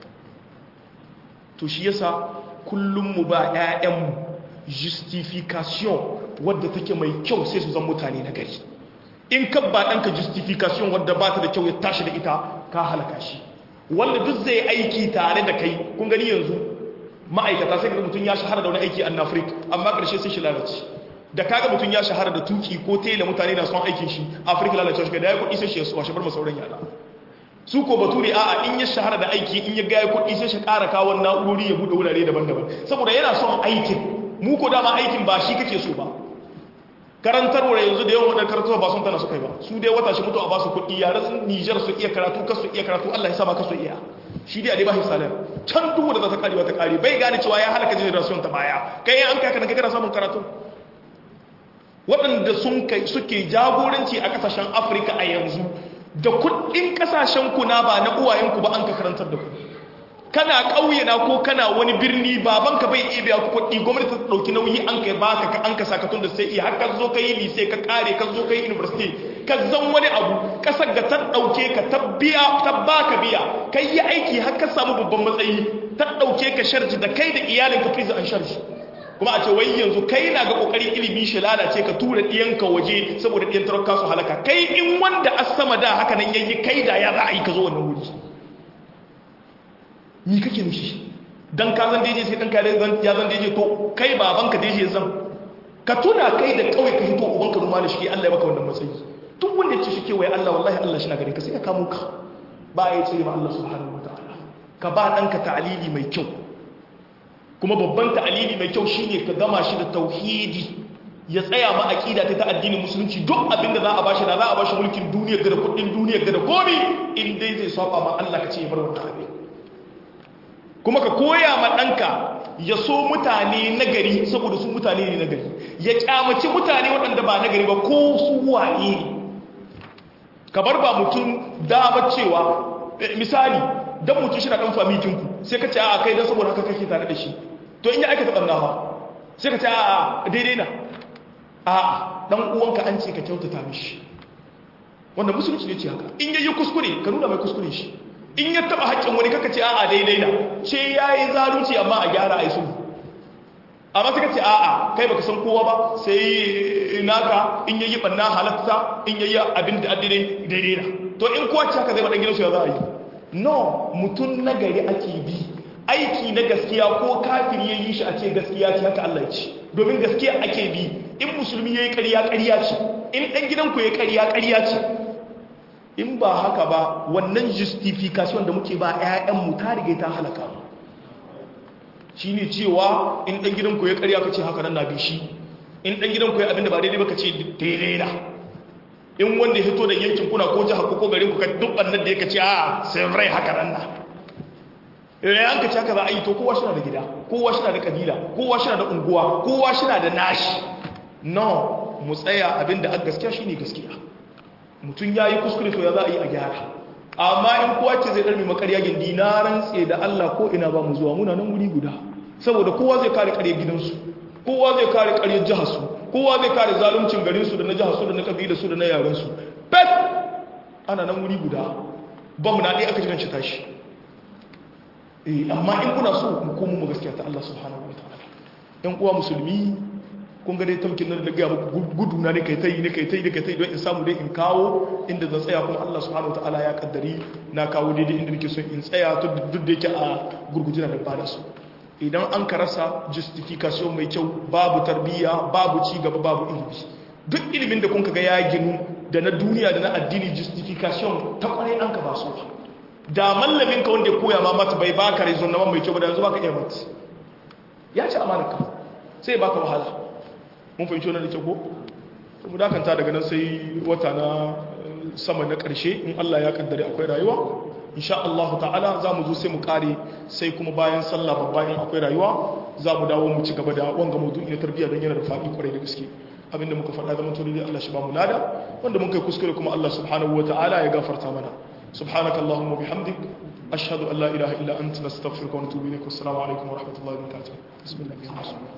to shi yasa kullum mu ba ƴaƴan mu justification wadda take mai kyau sai su zan mutane na gari in ka ba ɗanka justification wadda ba ta da kyau ya tashi da ita ka halaka shi wanda duk zai aiki tare da kai kun gani yanzu ma'aikata sai ga mutum ya shahara da wani aiki a afirka amma ƙarshe sai shi lalace da kaga mutum ya shahara da tuki ko tela mutane na son aikin shi afirka lalace shi da ya kuɗi sai shi ya washe bar masauran yada su ko bature a'a in ya shahara da aiki in ya gaya kuɗi sai shi ƙara kawo na'urori ya buɗe wurare daban-daban saboda yana son aikin mu ko dama aikin ba shi kake so ba karantarwa yanzu da yawan wadanda karantarwa ba sun tana su kai ba su dai wata shi mutu a ba su kuɗi yare sun nijar su iya karatu kasu iya karatu allah ya sama kasu iya shi dai a dai ba shi salar can duk da za ta karewa ta kare bai gane cewa ya halaka generation ta baya kai an kai kana kana samun karatu waɗanda sun kai suke jagoranci a ƙasashen afirka a yanzu da kuɗin ƙasashen ku na ba na uwayenku ba an ka karantar da ku kana ƙauye na ko kana wani birni babanka bai iya biya kuɗi gwamnati ta ɗauki nauyi an kai baka ka an ka sakatun da sai iya har ka zo ka yi lise ka kare ka zo ka yi university ka zan wani abu ƙasar ga ta ɗauke ka ta biya ta baka biya kai yi aiki har ka samu babban matsayi ta ɗauke ka sharji da kai da iyalin ka prison an sharji kuma a ce wai yanzu kai na ga kokarin ilimi shi lalace ka tura ɗiyanka waje saboda ɗiyan tarakka su halaka kai in wanda a sama da haka nan yayi kai da ya za a yi ka zo wannan wuri ni kake mishi dan ka zan daidai sai dan ka ya zan daidai to kai babanka daidai zan ka tuna kai da kawai ka hito ubanka ruma da shi Allah ya baka wannan matsayi duk wanda ya ce shi kewaye Allah wallahi Allah shi na gare ka sai ya kamo ka ba ya ce ma Allah subhanahu wataala ka ba danka ta'alili mai kyau kuma babban ta'alili mai kyau shine ka gama shi da tauhidi ya tsaya ma aqida ta addinin musulunci duk abin da za a bashi da za a bashi mulkin duniya ga da kudin duniya ga da komai in dai zai saba ma Allah ka ce ya bar wannan abin kuma ka koya ma ɗanka ya so mutane nagari saboda su mutane ne nagari ya kyamaci mutane waɗanda ba nagari ba ko su waye ne ka bar ba mutum dama cewa misali don mutum shi na ɗan famikinku sai ka ce a kai don saboda haka kake tare da shi to in ya aikata ɓannawa sai ka ce a daidai na a ɗan uwanka an ce ka kyautata mishi wanda musulunci ne ce haka in yayi kuskure ka nuna mai kuskure shi in ya taba haƙƙin wani kaka ce a'a daidai na ce ya yi zalunci amma a gyara a yi sulhu amma suka ce a'a kai baka san kowa ba sai naka in yayi banna halatta in yayi abin da addini daidai na to in kowa ce haka zai madan gidansu ya za a yi no mutum nagari ake bi aiki na gaskiya ko kafiri ya yi shi a ce gaskiya ce haka Allah ce domin gaskiya ake bi in musulmi ya yi ƙarya ƙarya ce in ɗan gidanku ya ƙarya ƙarya ce in ba haka ba wannan justification da muke ba 'ya'yanmu ta riga ta halaka shi ne cewa in ɗan gidanku ya ƙarya ka ce haka nan na bi shi in ɗan gidanku ya abinda ba daidai ba ka ce daidai na in wanda ya hito da yankin kuna ko jihar ko garin ku ka duk ɓannan da ya ka ce a sai rai haka nan na idan an ka haka za a yi to kowa shina da gida kowa shina da kabila kowa shina da unguwa kowa shina da nashi no mu tsaya abinda a gaskiya shine gaskiya mutum ya yi kuskure to ya za a yi a gyara amma in kowa ce zai ɗarmi makarya gindi na rantse da Allah ko ina ba mu zuwa muna nan wuri guda saboda kowa zai kare ƙarya gidansu kowa zai kare ƙaryar jiharsu kowa zai kare zaluncin garinsu da na jiharsu da na kabilarsu da na yarensu pet ana nan wuri guda ba mu na ɗaya aka jiran shi tashi amma in kuna so mu komo mu gaskiya ta Allah subhanahu wa ta'ala ɗan uwa musulmi kun ga dai tamkin nan da ga muku gudu na ne kai tai ne kai tai ne kai tai don in samu dai in kawo inda zan tsaya kuma Allah subhanahu wa ta'ala ya kaddari na kawo daidai inda nake so in tsaya to duk da yake a gurgujina da bada su idan an ka rasa justification mai kyau babu tarbiyya babu ci gaba babu ilimi duk ilimin da kun ga ya ginu da na duniya da na addini justification ta kwarai an ka ba su da mallamin ka wanda ya koya ma mata bai baka rezon na mai kyau ba da yanzu baka iya mata ya ci amanarka sai baka wahala mun fahimci wannan da kyau ko mu dakanta daga nan sai wata na sama na karshe in Allah ya kaddare akwai rayuwa insha Allah ta'ala za mu zo sai mu kare sai kuma bayan sallah babban akwai rayuwa za mu dawo mu ci gaba da wanga maudu'i na tarbiyya don yana da faɗi kwarai da gaske abinda muka faɗa zaman to dai Allah shi ba mu lada wanda mun kai kuskure kuma Allah subhanahu wa ta'ala ya gafarta mana سبحانك اللهم وبحمدك أشهد أن لا إله إلا أنت نستغفرك ونتوب إليك والسلام عليكم ورحمة الله وبركاته بسم الله الرحمن الرحيم